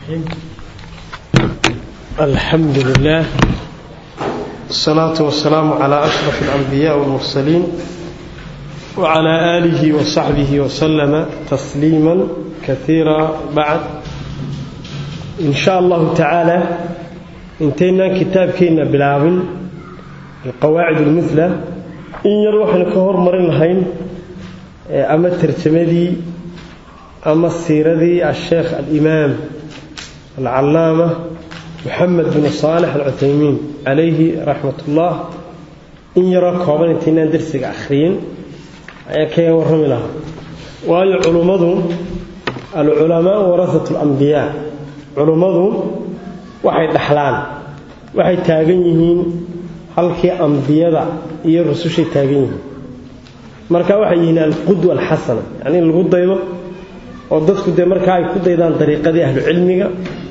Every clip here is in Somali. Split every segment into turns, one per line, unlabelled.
الرحيم الحمد لله الصلاة والسلام على أشرف الأنبياء والمرسلين وعلى آله وصحبه وسلم تسليما كثيرا بعد إن شاء الله تعالى انتهينا كتاب كينا بلاغ القواعد المثلى إن يروحنا كهور مرين هين أما الترجمة أما السيرة الشيخ الإمام العلامة محمد بن صالح العثيمين عليه رحمة الله إن يرى كوبان انتنا درسك أخرين كي ورمي لها وهي علماء العلماء ورثة الأنبياء علماء waxay dhaxlaan waxay taagan yihiin halkii ambiyada iyo rusushay taagan yihiin marka waxay yihiin alqudwa alxasana yani in lagu daydo oo dadku dee markaa ay ku daydaan dariiqadii ahlu cilmiga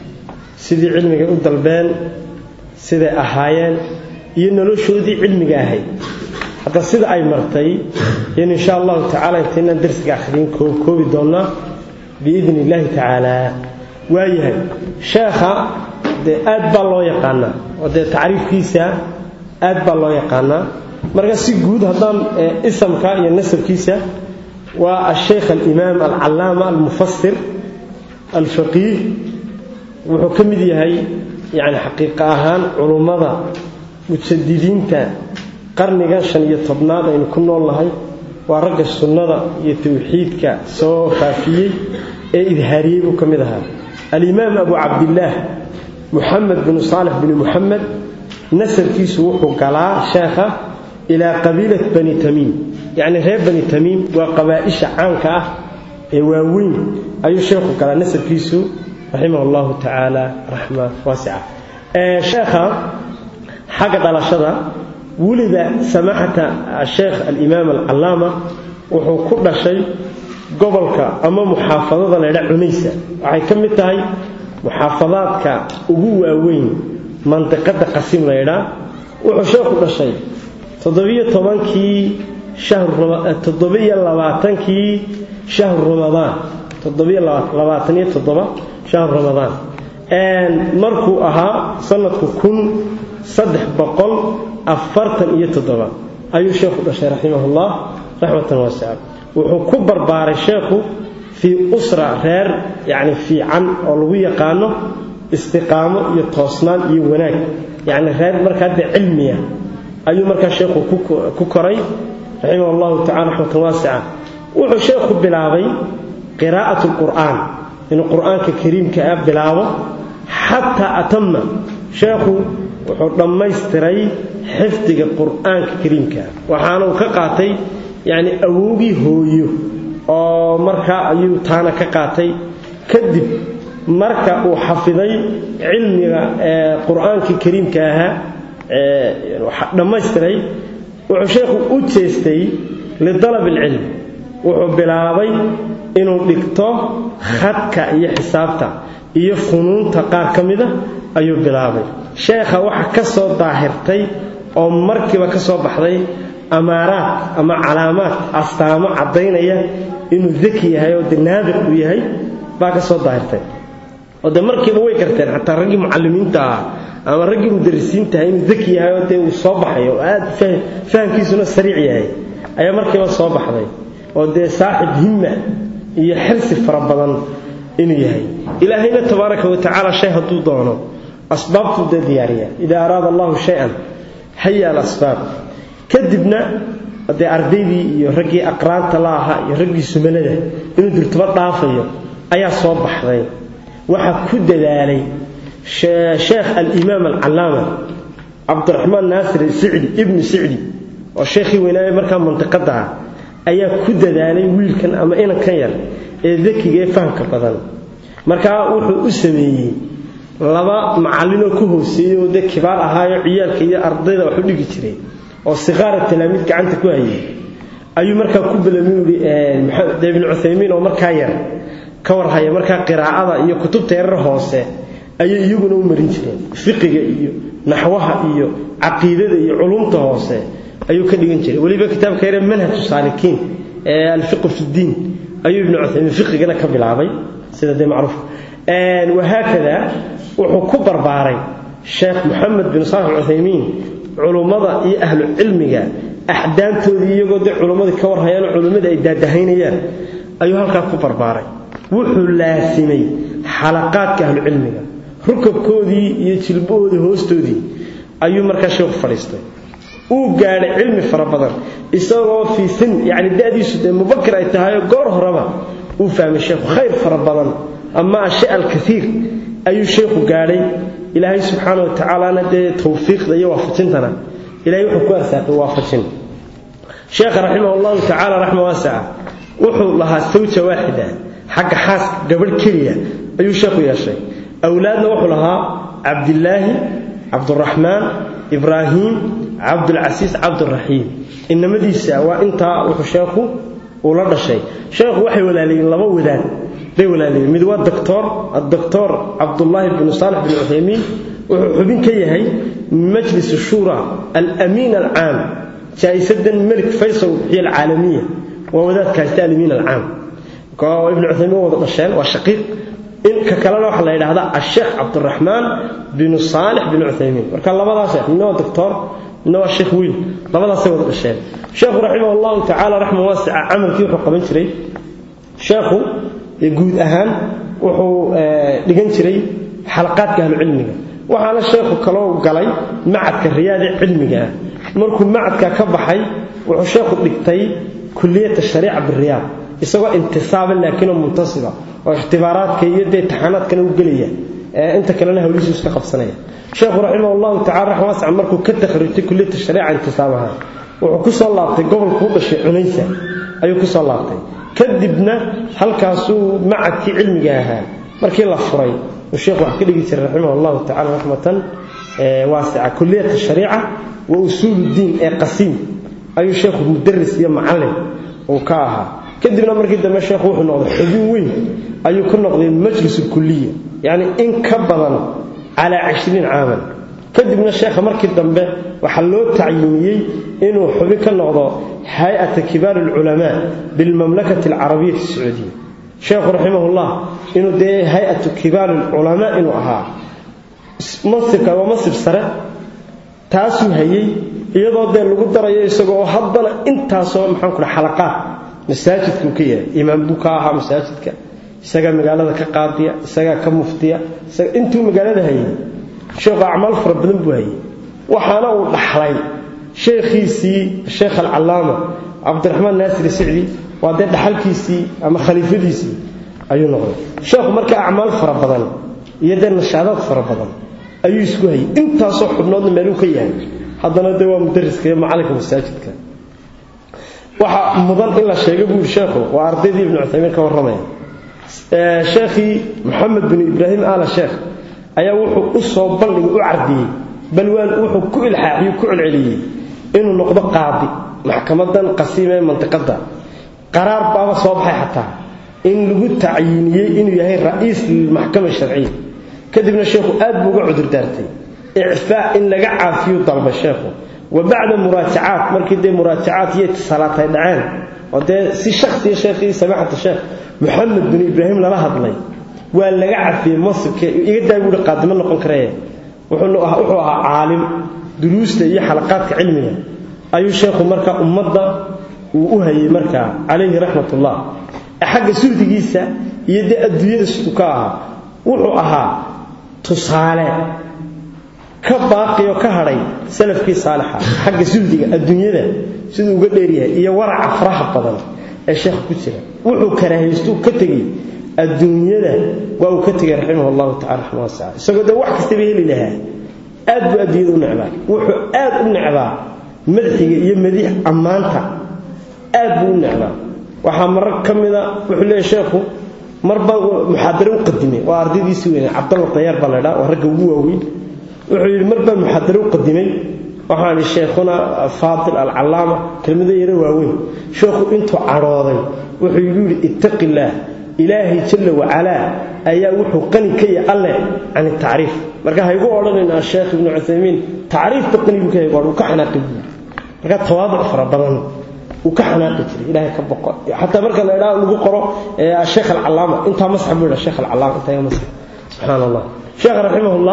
sidii cilmiga u dalbeen siday ahaayeen iyo noloshoodii cilmiga ahayd hadda sida ay martay in insha allahu tacala intaynaan darsiga akhriin koobi doonnaa biidn illaahi tacaala waayahay sheekha dee aad baa loo yaqaanaa oo dee tacriifkiisa aad baa loo yaqaanaa marka si guud haddaan isamka iyo nasabkiisa waa asheykh alimaam alcalaama almufasir alfaqiih wuxuu ka mid yahay yani xaqiiqa ahaan culummada mujadidiinta qarniga shan iyo tobnaad aynu ku nool nahay waa ragga sunnada iyo tawxiidka soo faafiyey ee idhaariyey buu ka mid ahaa alimaam abu cabdillaah muxamed binu saalix binu muxamed nasabkiisu wuxuu galaa sheekha ilaa qabiilat bani tamiim yacni reer bani tamiim waa qabaa'isha caanka ah ee waaweyn ayuu sheekhu galaa nasabkiisu raximah allahu tacaala raxma waasica sheekha xagga dhalashada wulida samaxata asheekh alimaam alcalaama wuxuu ku dhashay gobolka ama muxaafadada laydha cunaysa waxay ka mid tahay muxaafadaadka ugu waaweyn mandiqada qasim laydhaa wuxuu sheekhu dhashay toddobiyo tobankii toddobiyo labaatankii shahru ramadaan toddobiyo labaataniyo toddoba shahru ramadaan markuu ahaa sanadku kun saddex boqol afartan iyo toddoba ayuu sheekhu dhashay raximahullah raxmatan waasica wuxuu ku barbaaray sheekhu fii usra reer yacni fiican oo lagu yaqaano istiqaamo iyo toosnaan iyo wanaag yacni reer markaa dee cilmiya ayuu markaa sheekhu ku koray raximah allahu tacala raxmatan waasica wuxuu sheekhu bilaabay qiraa'at alqur'aan inuu qur'aanka kariimka ah bilaabo xataa atama sheekhu wuxuu dhammaystiray xifdiga qur'aanka kariimka ah waxaana uu ka qaatay yacni awowgii hooyo oo markaa ayuu taana ka qaatay kadib marka uu xafiday cilmiga qur'aankii kariimka ahaa dhammaystiray wuxuu sheekhu u jeestay lidalab alcilm wuxuu bilaabay inuu dhigto khadka iyo xisaabta iyo funuunta qaar ka mida ayuu bilaabay sheekha waxa ka soo daahirtay oo markiiba ka soo baxday amaaraad ama calaamaad astaamo caddaynaya inuu daki yahay oo de naadir uu yahay baa ka soo daahirtay oo de markiiba way garteen xataa raggii mucallimiinta ah ama raggii mudarisiintaah inuu daki yahay oo dee uu soo baxayo oo aad fahamkiisuna sariic yahay ayaa markiiba soo baxday oo dee saaxib himma iyo xirsi fara badan inuu yahay ilaahayna tabaaraka wa tacaala shay hadduu doono asbaabtuu dee diyaariya idaa araada allahu shay-an haya alasbaab kadibna dee ardaydii iyo raggii aqraanta la ahaa iyo raggii sumalada inuu dirtuba dhaafayo ayaa soo baxday waxaa ku dadaalay sheekh alimaam alcalaama cabdiraxmaan naasir sicdi ibnu sicdi oo sheekhii weynaaye markaa mantiqada ah ayaa ku dadaalay wiilkan ama inankan yar ee dakiga ee fahamka badan markaa wuxuu u sameeyey laba macallinoo ku hooseeyey oo dee kibaar ahaayo ciyaalka iyo ardayda wax u dhigi jiray oo siqaara talaamiid gacanta ku hayay ayuu markaa ku balami ui ibnu cuthaymiin oo markaa yar ka warhaya markaa qiraa'ada iyo kutubta yarar hoose ayay iyaguna u marin jireen fiqiga iyo naxwaha iyo caqiidada iyo culumta hoose ayuu ka dhigan jiray weliba kitaabka yare manhaju saalikiin ee alfiqu fi ddiin ayuu ibnu cuthaymiin fiqigana ka bilaabay sida dee macruuf wahaakada wuxuu ku barbaaray sheekh moxamed bin saalix alcuthaymiin culummada iyo ahlu cilmiga axdaantoodii iyagoo dee culummadii ka warhayaan culimmadii ay daadahaynayaan ayuu halkaa ku barbaaray wuxuu laasimay xalaqaadka ahlucilmiga rukabkoodii iyo jilbahoodii hoostoodii ayuu markaa sheekhu fadhiistay uu gaadhay cilmi fara badan isagoo fii sin yacni da'diisu dee mubakir ay tahayoo goor horeba uu fahmay sheekhu khayr fara badan ama ashay alkaiir ayuu sheekhu gaadhay ilaahay subxaana wa tacaalana dee tawfiiqda iyo waafajintana ilahay wuxuu ku arsaaqay waafajin sheekha raximah allahu tacala raxma waasaca wuxuu lahaa sawja waaxida xagga xaaska gabadh keliya ayuu sheekhu yeeshay awlaadna wuxuu lahaa cabdilaahi cabduraxmaan ibraahiim cabdulcasiis cabduraxiim inamadiisa waa intaa wuxuu sheekhu uu la dhashay sheekhu waxay walaalayiin laba wadaad bay walaalayiin mid waa doctor adoctor cabdullaahi binu saalix bin cuthaymiin wuxuu xubin ka yahay majlis shura alamiin alcaam jaa'isadan melik faysal bixiya alcaalamiya waa wadaadka haysta alamiin alcaam ibnu cuthaymiin wada dhasheen waa shaqiiq inka kalena waxaa la yidhaahdaa asheekh cabdiraxmaan binu saalix bin cuthaymiin marka labadaas midna waa doctor midna waa sheekh wiil labadaasay wada dhasheen sheekhu raximah allahu tacala raxma waasica camalkii wuxuu qaban jiray sheekhu guud ahaan wuxuu dhigan jiray xalaqaadka ahlucilmiga waxaana sheekhu kaloo galay macadka riyaade cilmiga ah markuu macadka ka baxay wuxuu sheekhu dhigtay kuliyata shariica biriyaad isagoo intisaaba laakiinoo muntasiba oo ikhtibaaraadka iyo dee taxaanaadkana u gelaya inta kalena hawlihiisu iska qabsanaya sheekhu raximah allahu tacala raxma waasica markuu ka takhrujtay kuliyata shariica intisaabaha wuxuu ku soo laabtay gobolku u dhashay cunaysa ayuu ku soo laabtay kadibna halkaasuu macadkii cilmiga ahaa markii la furay uu sheekhu wax ka dhigi jiray raximah allahu tacala raxmatan waasica kuliyata shariica wa usuulu diin ee qasiim ayuu sheekhu mudaris iyo macallin uu ka ahaa kadibna markii dambe sheekhu wuxuu noqday xubin weyn ayuu ka noqday majlis kuliya yacni in ka badan calaa cishriin caaman kadibna sheekha markii dambe waxaa loo tacyiimiyey inuu xubin ka noqdo hay-ata kibaar alculamaa bilmamlakati alcarabiyati sacuudiya sheekhu raximahullah inuu dee hay-atu kibaar alculamaa inuu ahaa mansibka waa mansib sare taasuu hayey iyadoo dee lagu darayo isagoo haddana intaasoo maxaan ku dhaha xalaqaad masaajidkuu ka yahay imaam buu ka ahaa masaajidka isagaa magaalada ka qaadiya isagaa ka muftiya intuu magaalada hayay sheekhu acmaal fara badan buu hayay waxaana uu dhaxlay sheekhiisii sheekh alcallaama cabdiraxmaan naasir sicdi waa dee dhaxalkiisii ama khaliifadiisii ayuu noqday sheekhu marka acmaal fara badan iyo dee nashaadaad fara badan ayuu isku hayay intaasoo xubnoodna meeluu ka yahay haddana dee waa mudariska iyo macallinka masaajidka waxa mudan in la sheego buu yidhi sheekhu waa ardaydii ibnu cuthaymiin ka warramaya sheekhii moxamed bin ibraahim aala sheekh ayaa wuxuu u soo bandhigay u cardiyey balwaan wuxuu ku ilxaaxiyey ku celceliyey inuu noqdo qaadi maxkamadan qasiim ee mantiqadda qaraar baaba soo baxay xataa in lagu tacyiiniyey inuu yahay ra'iis lilmaxkama sharciya kadibna sheekhu aad buu uga cudur daartay icfaa in laga caafiyu dalbay sheekhu wa bacda muraajacaat markii dee muraajacaat iyo itisaalaat ay dhaceen oo dee si shakhsiya sheekhii samaxata sheekh moxamed bin ibraahim lala hadlay waa laga cafiyey masibka iga daa buuhi qaadimo noqon karee wuxuu ahaa caalim duruusta iyo xalaqaadka cilmiga ayuu sheekhu markaa ummadda uu u hayay markaa calayhi raxmatullah xagga suhdigiisa iyo dee adduunyada siduu ka ahaa wuxuu ahaa tusaale ka baaqi oo ka hadhay salafkii saalixa xagga suhdiga adduunyada siduu uga dheeryahay iyo waraca faraha badan ee sheekha ku jira wuxuu karaahaystu ka tegey adduunyada waa uu ka tegay raximah allahu tacala raxma wasaca isagoo dee wax kastaba heli lahaa aad buu adduunyada u necbaa wuxuu aad u necbaa madaxiga iyo madiix ammaanta aad buu u necbaa waxaa marar ka mida wuxuu leeyahy sheekhu mar baan muxaadare u qadimay waa ardaydiisii weynaa cabdalla dayaar baa la ydhaa waa ragga ugu waaweyn wuxuu yidhi mar baan muxaadare u qadimay waxaan idhi sheekhuna faadil alcallaama kelmado yaro waaweyn sheekhu intuu cadhooday wuxuu igu yidhi ittaqi illaah ilaahay jalla wacalaa ayaa wuxuu qani ka yahay alleh can tacriif marka haygu odhanaynaa sheekh ibnu cuthaymiin tacriifta qani buu ka yahay uu ka xanaaqi buuri marka tawaaduc fara badan uu ka xanaaqi jiray ilaahay ka boqo xataa marka la idhaa lagu qoro sheekh alcallaama intaa masxa buu yidhaa sheekh alcallaama intaa masxa subxaan allah sheekha raximahullah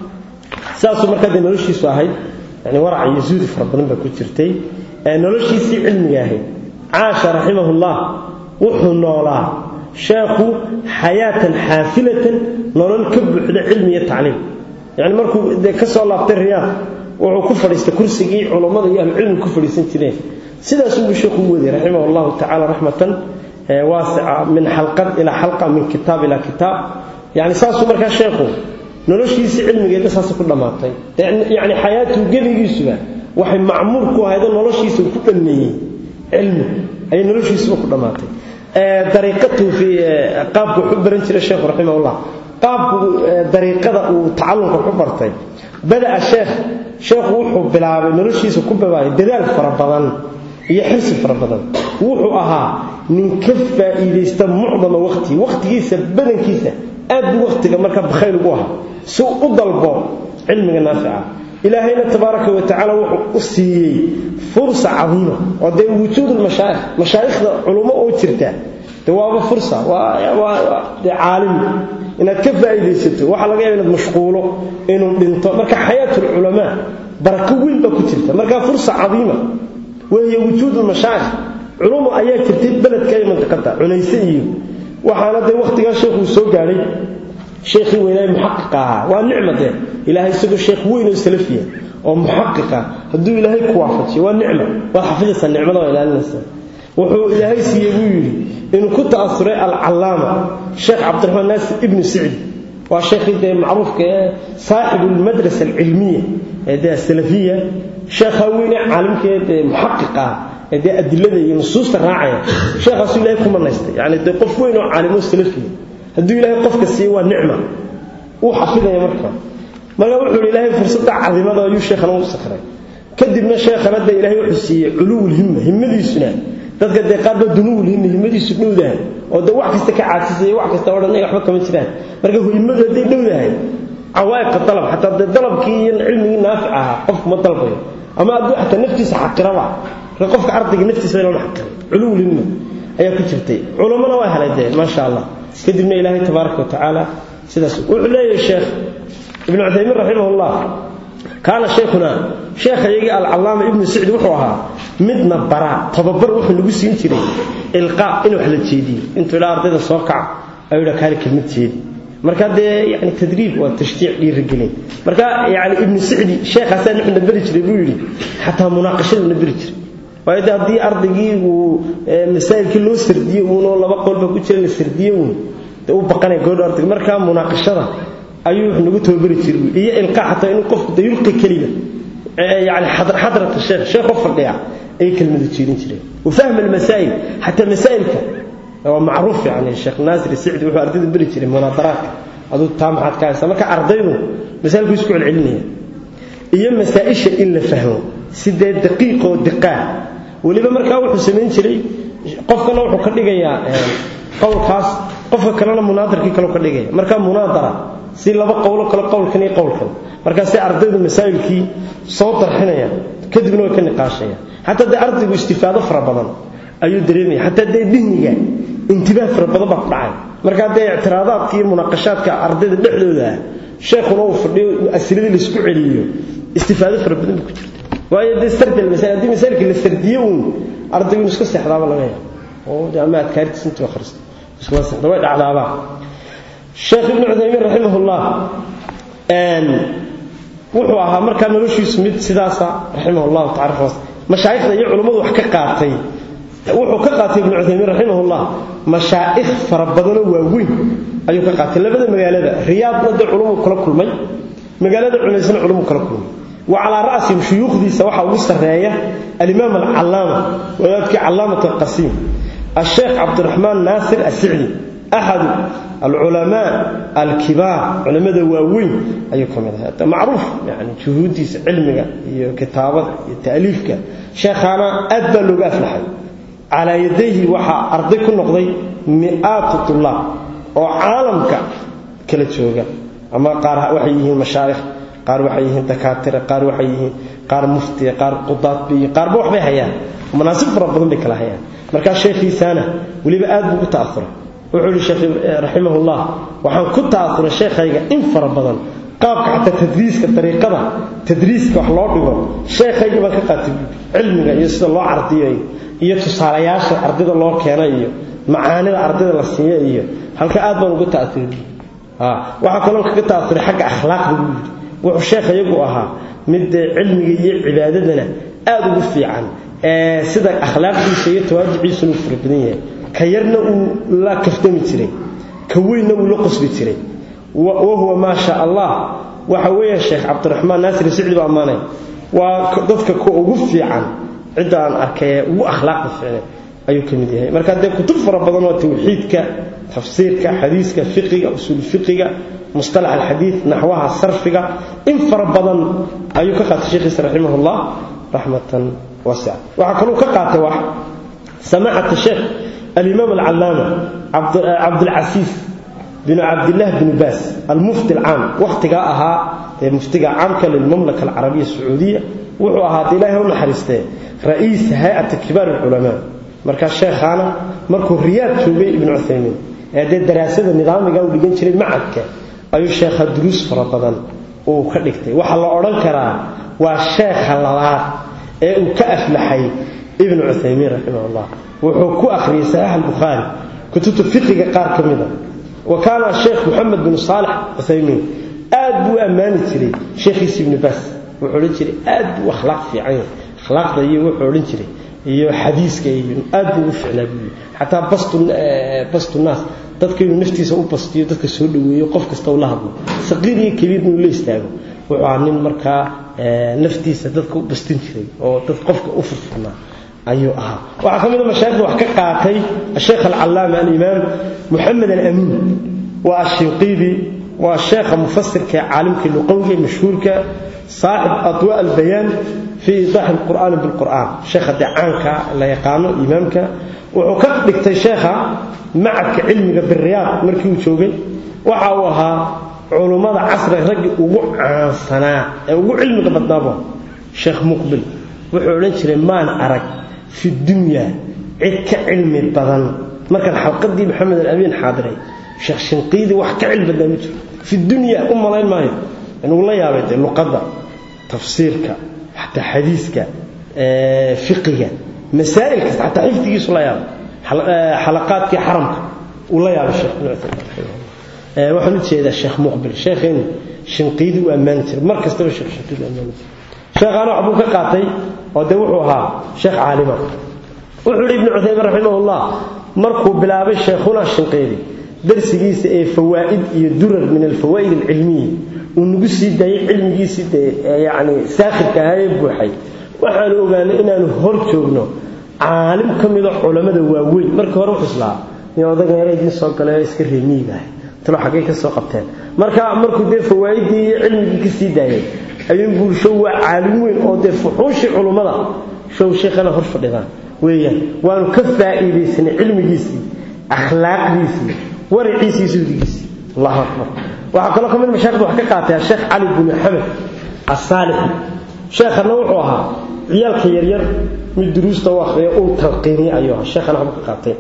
saasuu markaa dee noloshiisu ahayd yani warac iyo zuudi fara badan baa ku jirtay noloshiisii cilmiga ahayd caasha raximahullah wuxuu noolaa sheekhu xayaatan xaafilatan nolol ka buuxda cilmi iyo tacliim yani markuu dee ka soo laabtay riyaad wuxuu ku fadhiistay kursigii culammada iyo ahlucilmiga ku fadhiisan jireen sidaasuu sheekhu u waday raximah allahu tacala raxmatan waasica min xalqad ilaa xalqa min kitaab ilaa kitaab yani saasuu markaa sheekhu noloshiisii cilmigeeda saasa ku dhammaatay yani xayaatuhu gebigiisuba waxay macmuur ku ahaydoo noloshiisa uu ku dhammeeyey cilmi ayay noloshiisuba ku dhammaatay dariiqatuhu fi qaabku wuxu baran jiray sheekhu raximahullah qaabku dariiqada uu tacallumka ku bartay bada'a sheekh sheekhu wuxuu bilaabay noloshiisa ku babaayay dadaal fara badan iyo xirsi fara badan wuxuu ahaa nin ka faa'iidaysta mucdama waqti waqtigiisa badankiisa aad buu waqtiga marka bakhayl ugu ahaa si u dalbo cilmiga naafica ilaahayna tabaaraka wa tacaala wuxuu u siiyey fursa cadiima oo dee wujuud mashaayikh mashaayikhda culummo oo jirta dee waaba fursa waa dee caalim inaad ka faa'iidaysato waxaa laga yaaba inaad mashquulo inuu dhinto marka xayaatul culamaa barako weyn baa ku jirta marka fursa cadiima wahiya wujuud mashaayikh culumo ayaa jirtay beledka iyo mantiqada cunayse iyo waxaana dee waqtigaa sheekhuu soo gaadhay sheekhii weynaaye muxaqiqa ahaa waa nicma dee ilaahay isagoo sheekh weyn oo salafiya oo muxaqiqa hadduu ilaahay ku waafajiyo waa nicma waad xafidaysaa nicmada waa ilaalinaysaa wuxuu ilaahay siiyey buu yidhi inuu ku ta'asuray alcallaama sheekh cabdiraxmaan naasir ibnu sicdi waa sheekhii dee macruufka ee saaxibu almadrasa alcilmiya ee dee asalafiya sheekhaa weyne caalimka ee dee muxaqiqa ah ee dee adilada iyo nusuusta raacaya sheekhaasuu ilaahay ku manaystay yacni dee qof weyn oo caalimo salafiya hadduu ilaahay qofka siiyo waa nicma uu xafidaya marka marka wuxuu yidhi ilaahay fursadda cadimada ayuu sheekhana u sakray kadibna sheekhana dee ilaahay wuxuu siiyey culuwul himma himmadiisuna dadka dee qaar baa dunuwul himma himmadiisu dhowdahay oo dee wax kasta ka caajisaya wax kasta odhanaya waxba kama jiraan marka himmadu hadday dhowdahay cawaa'iqa dalab xataa dee dalabkii iyo cilmigii naafic ahaa qofku ma dalbayo ama hadduu xataa naftiisa xaqiraba marka qofka ardayga naftiisa loona xaqiray culuwul himma ayaa ku jirtay culammana waa helay dee maasha allah kadibna ilaahay tabaaraka wa tacaala sidaas wuxuu leeyahay sheekh ibnu cuthaymiin raximahullah kaana sheikhuna sheekhayagii alcallaama ibnu sicdi wuxuu ahaa midna bara tababar wuxuu nagu siin jiray ilqaa in wax la jeediyo intuu ilaa ardayda soo kaca ayuu dha kaali kelmad jeedi marka dee yani tadriib waa tashjiic dhiirigelin marka yani ibnu sicdi sheekhaasaa nuxuna beri jiray buu yidhi xataa munaaqashaduna beri jiray waayo de haddii ardaygii uu masaa'ilkii loo sardiye uunoo laba qolba ku jira la sardiye uun dee u baqanaya gabadha ardayga markaa munaaqashada ayuu wuxuu nagu tababari jiray iyo ilqaa xataa inuu qofku de yulqi kelima yani xadrata sheekh sheekh qof fadhiya ayay kelmada jeedin jireen wafahma almasaa'il xataa masaa'ilka waa macruuf yani sheekh naasir sicdi wuxuu ardayda beri jiray munaadaraadka aduu taa maxaad ka haysaa marka ardaydu masaailku isku celcelinaya iyo masaa-isha in la fahmo sidee daqiiqoo diqaa weliba markaa wuxuu samayn jiray qofkana wuxuu ka dhigayaa qowlkaas qofka kalena munaadarkii kaleu ka dhigaya markaa munaadara si laba qowlo kale qowlkan iyo qowlkan markaasi ardaydu masaa'ilkii soo darxinaya kadibna way ka niqaashaya xataa dee ardaygu istifaado fara badan ayuu dareemaya xataa dee dihniga intibaah fara badan baa ku dhacay markaa dee ictiraadaadka iyo munaaqashaadka ardayda dhexdooda ah sheekhuna uu fadhiyo asiladii laisku celiyo istifaado fara badan ba ku jirta waayo dee sardi almasail haddii masaailka la sardiyo uun ardaygu inu iska seexdaaba laga yaabo oo dee ama adkaartiis intuu akhristo iskuma seexda way dhacdaabaa sheekh ibnu cuthaymiin raximahullah wuxuu ahaa markaa noloshiisu mid sidaasa raximah llahu tacala mashaayikhda iyo culummadu wax ka qaatay wuxuu ka qaatay ibnu cuthaymiin raximahullah mashaa'ikh fara badanoo waaweyn ayuu ka qaatay labada magaalada riyaadna dee culumuu kala kulmay magaalada cunaysna culumuu kala kulmay wa calaa ra'sihim shuyuukhdiisa waxaa ugu sarreeya alimaam alcallaama wadaadkii callaamat alqasiim الشيخ عبد الرحمن ناصر السعدي أحد العلماء الكبار علماء واوين أيكم هذا معروف يعني جهودي علمك كتابة تأليفك شيخنا أدى لغة أفلحي على يديه وحا أرضيك النقضي مئات الطلاب وعالمك كلا تشوغا أما قار وحيهم مشارخ قار وحيهم دكاترة قار وحيهم قار مفتي قار قضاة بي قار بوح بي هيان مناسب ربهم بكلا هيان markaa sheekhiisaana weliba aad buu u ta'auray wuxuu yihi sheekh raximahullah waxaan ku ta'asuray sheekhayga in fara badan qaabka xataa tadriiska dariiqada tadriiska wax loo dhigo sheekhayga baan ka qaatay cilmiga iyo sida loo cardiyay iyo tusaalayaasha ardayda loo keenay iyo macaanida ardayda la siiyo iyo halka aad baan uga ta'asuray waxaa kaloo kaga ta'asuray xagga akhlaaqda buu yidhi wuxuu sheekh iyagu ahaa mid cilmiga iyo cibaadadana aad ugu fiican sida akhlaaqdiisa iyo tawaajiciisuna uu fara badan yahay ka yarna uu la kaftami jiray ka weynna uu la qosbi jiray wahuwa maa sha allah waxa weeye sheekh cabdiraxmaan naasir sicdi baa ammaanay waa dadka ku ugu fiican cidda aan arkay ee ugu akhlaaqda fiicnay ayuu ka mid yahay marka dee kutub fara badan oo tawxiidka tafsiirka xadiiska fiqiga usuul fiqiga mustalax alxadiid naxwaha sarfiga in fara badan ayuu ka qaatay sheekhiisa raximahullah raxmatan wasica waxaa kaluu ka qaatay wax samaacata sheekh alimaam alcallaama cabdulcasiis binu cabdillaah binu baas almufti alcaam wakhtigaa ahaa ee muftiga caamka lilmamlaka alcarabiya sacuudiya wuxuu ahaa de ilaahay u naxariistee ra'iis hay-ati kibaar alculamaa markaa sheekhaana markuu riyaad joogay ibnu cuthaymiin ee dee daraasada nidaamiga uu dhigan jiray macadka ayuu sheekha duruus fara badan uu ka dhigtay waxaa la odhan karaa waa sheekha labaad ee uu ka aflaxay ibnu cuthaymiin raximahullah wuxuu ku akhriyey saxiix albukhaari kutubta fiqiga qaar ka mida wa kaana sheekh moxamed bin saalex cuthaymiin aad buu u ammaani jiray sheekhiisa ibnu baas wuxuu odhan jiray aad buu akhlaaq fiican yahay akhlaaqda iyo wuxuu odhan jiray iyo xadiiska iyo aad buu ugu ficnaa buu xataa bastu bastu naas dadka inuu naftiisa u bastiyo dadka soo dhaweeyo qof kasta uu la hadlo saqiir iyo kabiir inuu la istaago wuxuu ahaa nin markaa naftiisa dadka u bastin jiray oo dad qofka u furfurnaa ayuu ahaa waxaa ka mid a mashaayikhda wax ka qaatay asheekh alcallaama alimaam moxamed alamiin waa ashinqiidi waa sheekha mufasirka ee caalimka luqawiga ee mashhuurka saaxib adwa albayaan fii iidaaxi alqur'aani bilqur'aan sheekha dee caanka la yaqaano imaamka wuxuu ka dhigtay sheekha macadka cilmiga biriyaad markii uu joogay waxa uu ahaa culummada casriga raggii ugu caansanaa ee ugu cilmiga badnaabo sheekh muqbil wuxuu odhan jiray maan arag fi dunya cid ka cilmi badan markaan xalqadii maxamed alamiin xaadiray sheekh shinqiidi wax ka cilmi badnaa ma jiro fi dunya u malayn maayo inuu la yaabay dee luqadda tafsiirka xataa xadiiska fiqiga masaa'il kasta xataa xifdigiisu la yaabay xalaqaadkii xaramka uu la yaabay sheekh ibnu cuthaymin waxaan u jeedaa sheekh muqbil sheekheenu shinqiidi u ammaani jiray mar kastaba sheekh shinqiidi u ammaani jiray sheekhaana waxbuu ka qaatay oo dee wuxuu ahaa sheekh caalima wuxuu yidhi ibnu cuthaymin raximahullah markuu bilaabay sheekhuna shinqiidi darsigiisa ee fawaa'id iyo durar min alfawaa'id alcilmiya uu nagu sii daayay cilmigiisii dee yacni saakhirka ahaa ee buuxay waxaanu ogaanay inaanu hor joogno caalim ka mida culammada waaweyn markii hore xuslaa nin odaga yara idiin soo galay oo iska reemiigahay talo xaggay ka soo qabteen marka markuu dee fawaa'iddii iyo cilmigii ka sii daayay ayuu buuri show waa caalim weyn oo dee fuxuushii culummada show sheekhana hor fadhidaan weeyaan waanu ka faa'iidaysanay cilmigiisii akhlaaqdiisii waraciisii suudigiisii allahu akbar waxaa kaloo ka mid mashaaikhda wax ka qaatay sheekh cali bin xamed asaalixi sheekhana wuxuu ahaa ciyaalka yaryar mid duruusta u akhriya uu talqiiniya ayuu ahaa sheekhana waxba ka qaatay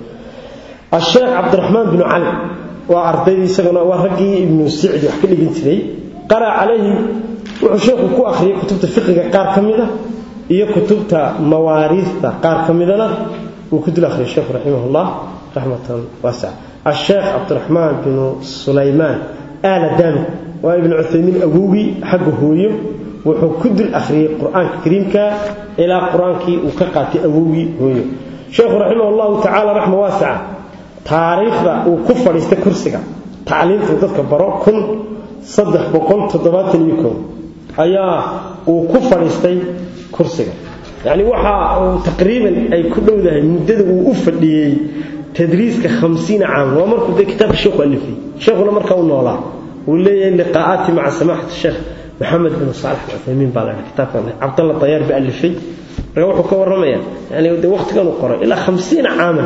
asheekh cabdiraxmaan binu cali waa ardaydii isaguna waa raggii ibnu sicdi wax ka dhigin jiray qara calayhi wuxuu sheekhu ku akhriyay kutubta fiqiga qaar ka mida iyo kutubta mawaariista qaar ka midana wuu ku dul akhriyay sheekhu raximahullah raxmatan waasica asheekh cabdiraxmaan binu sulaymaan aala daami waa ibnu cuthaymiin awowgii xagga hooyo wuxuu ku dul akhriyey qur-aanka kariimka ilaa qur-aankii uu ka qaatay awowgii hooyo sheekhu raximah allahu tacaala raxma waasica taariikhda uu ku fadhiistay kursiga tacliimta dadka baro kun saddex boqol toddobaatan iyo kow ayaa uu ku fadhiistay kursiga yacni waxa uu taqriiban ay ku dhowdahay muddada uu u fadhiyey tadriiska hamsiina caam waa markuu dee kitaabka sheekhu alifay sheekhuna markaa u noolaa uu leeyahay liqaa'aati maca samaxati sheekh maxamed bin saalax alcuthaymiin baa lahaa kitaabkan cabdalla dayaar ba alifay marka wuxuu ka warramayaa yani dee waqtigan uu qoray ilaa hamsiina caaman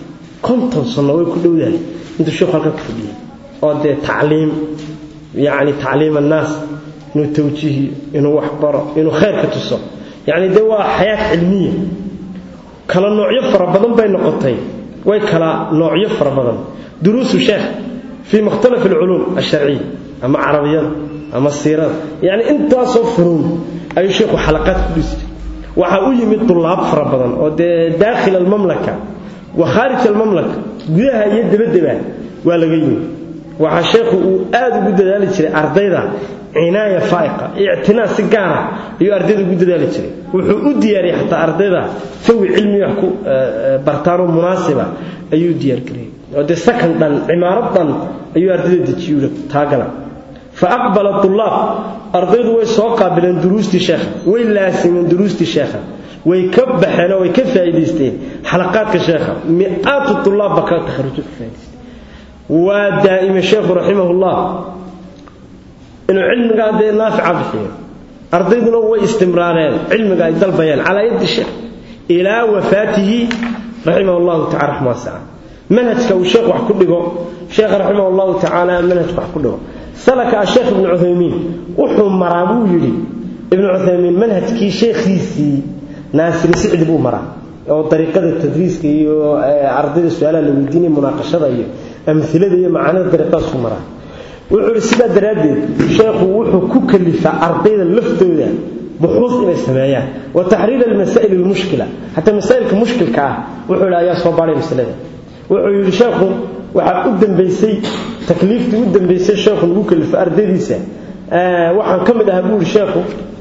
konton sano way ku dhowdahay intuu sheekhu halkan ku fadhiyey oo dee tacliim yacni tacliim annaas inuu tawjiihiyo inuu wax baro inuu khayrka tuso yacni dee waa xayaat cilmiya kala noocyo fara badan bay noqotay way kala noocyo fara badan duruusu sheekh fii mukhtalaf alculuum alsharciya ama carabiyada ama siirada yacni intaasoo furuun ayuu sheekhu xalaqaad ku dhisi jiray waxaa u yimid dulaab fara badan oo dee daakhil almamlaka wa khaarij almamlaka gudaha iyo dabaddaba waa laga yimid waxaa sheekhu uu aad ugu dadaali jiray ardayda cinaaya faa'iqa ictinaa si gaara ayuu ardayda ugu dadaali jiray wuxuu u diyaariyey xataa ardayda fawi cilmi wax ku bartaanoo munaasiba ayuu diyaargariyey oo dee sakan dhan cimaarad dhan ayuu ardayda dejiyey taagala fa aqbala tulaab ardaydu way soo qaabileen duruustii sheekha way laasimeen duruustii sheekha way ka baxeen oo way ka faa'iidaysteen xalaqaadka sheekha mi'aatu tulaab baa ka takharujo ka faa'idaystay waa daa'ime sheekhu raximahullah inuu cilmigaa dee naafica bixiyo ardayduna way istimraareen cilmiga ay dalbayeen calaa yaddi sheekh ilaa wafaatihi raximah llahu tacala raxma wasaca manhajka uu sheekh wax ku dhigo sheekha raximah llahu tacaala manhajka wax ku dhigo salaka asheekh ibnu cuthaymiin wuxuu maraa buu yidhi ibnu cuthaymiin manhajkii sheekhiisii naasiri sicdi buu maraa oo dariiqada tadriiska iyo ardayda su-aalaha la weydiinaya munaaqashada iyo amilada iyo macaanida dariiqadaasuu maraa wuxuu yidhi sidaa daraaddeed sheekhu wuxuu ku kalifaa ardayda laftooda buxuus inay sameeyaan wa taxriir almasaa'il almushkila xataa masaa'ilka mushkilka ah wuxuu yidhi ayaa soo baadhay masalada wuxuu yidhi sheekhu waxaa u dambaysay takliiftii u dambaysay sheekhu lagu kalifo ardaydiisa waxaan ka mid ahaa buu yidhi sheekhu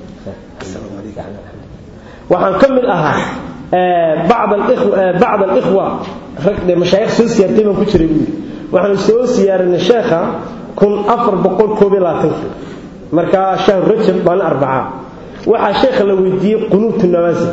waxaan ka mid ahaa bacd alikhwa rag mashaayikh soo siyaartay baan ku jiray buu yidhi waxaanu soo siyaarinay sheekha kun afar boqol koob iyo labaatankii markaa shahru rajab maalin arbacaa waxaa sheekha la weydiiyey qunuutu nawaasil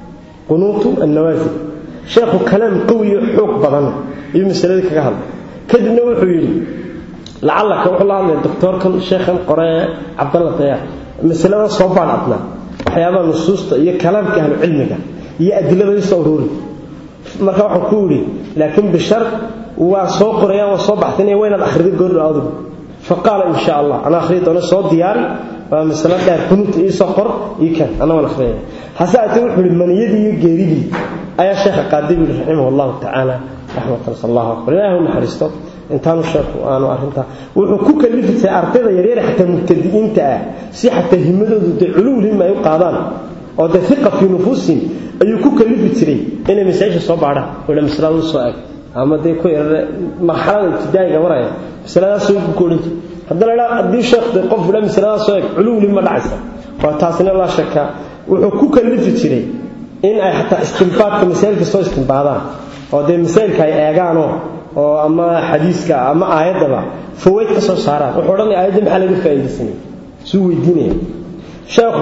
qunuutu annawaasil sheekhu kalaam qawiyo xoog badan ayuu masaladii kaga hadlay kadibna wuxuu yidhi lacallaka wuxuu la hadlaya doctoorkan sheekhan qoree cabdalla dayaar masalada soo baan adnaa waxyaabaha nusuusta iyo kalaamka ahlu cilmiga iyo adilada isoo uruuri marka waxaan ku yidhi laakiin bishar waa soo qorayaan waa soo baxsanaya waa inaad akhrido goordhow adigu faqaala in sha allah anaa akhriya doona soo diyaari waa masalo dheer kunuuta iisoo qor ii kan anna waan akhriyaya hase aatee wuxuu yidhi maniyadii iyo geeridii ayaa sheekha qaaday buu yidhi raximah allahu tacaala raxmatan sal allahu akbar ilaahi u naxariisto intaanu sheekhu aanu arrintaa wuxuu ku kalifisay ardayda yaryar xataa mubtadi'iinta ah si xataa himadoodu dee culuul hima ay u qaadaan oo dee hiqa fii nufuusihim ayuu ku kalifi jiray inay masaa'isha soo baadhaan wala masalada u soo eg ama dee ku yarare marxalada ibtidaa'iga maraya masaladaasoo ku odhan jiray haddana idhaa haddii sheekh dee qof idhaa masaladaas soo eg culuuli ma dhacaysa waa taasina laa shaka wuxuu ku kalifi jiray in ay xataa istimbaadka masaa'ilka soo istimbaadaan oo dee masaa'ilka ay eegaanoo oo ama xadiiska ama aayaddaba fawayd ka soo saaraan wuxuu odhanaya aayadda maxaa laga faa'iidaysanaya suu weydiinaya sheekhu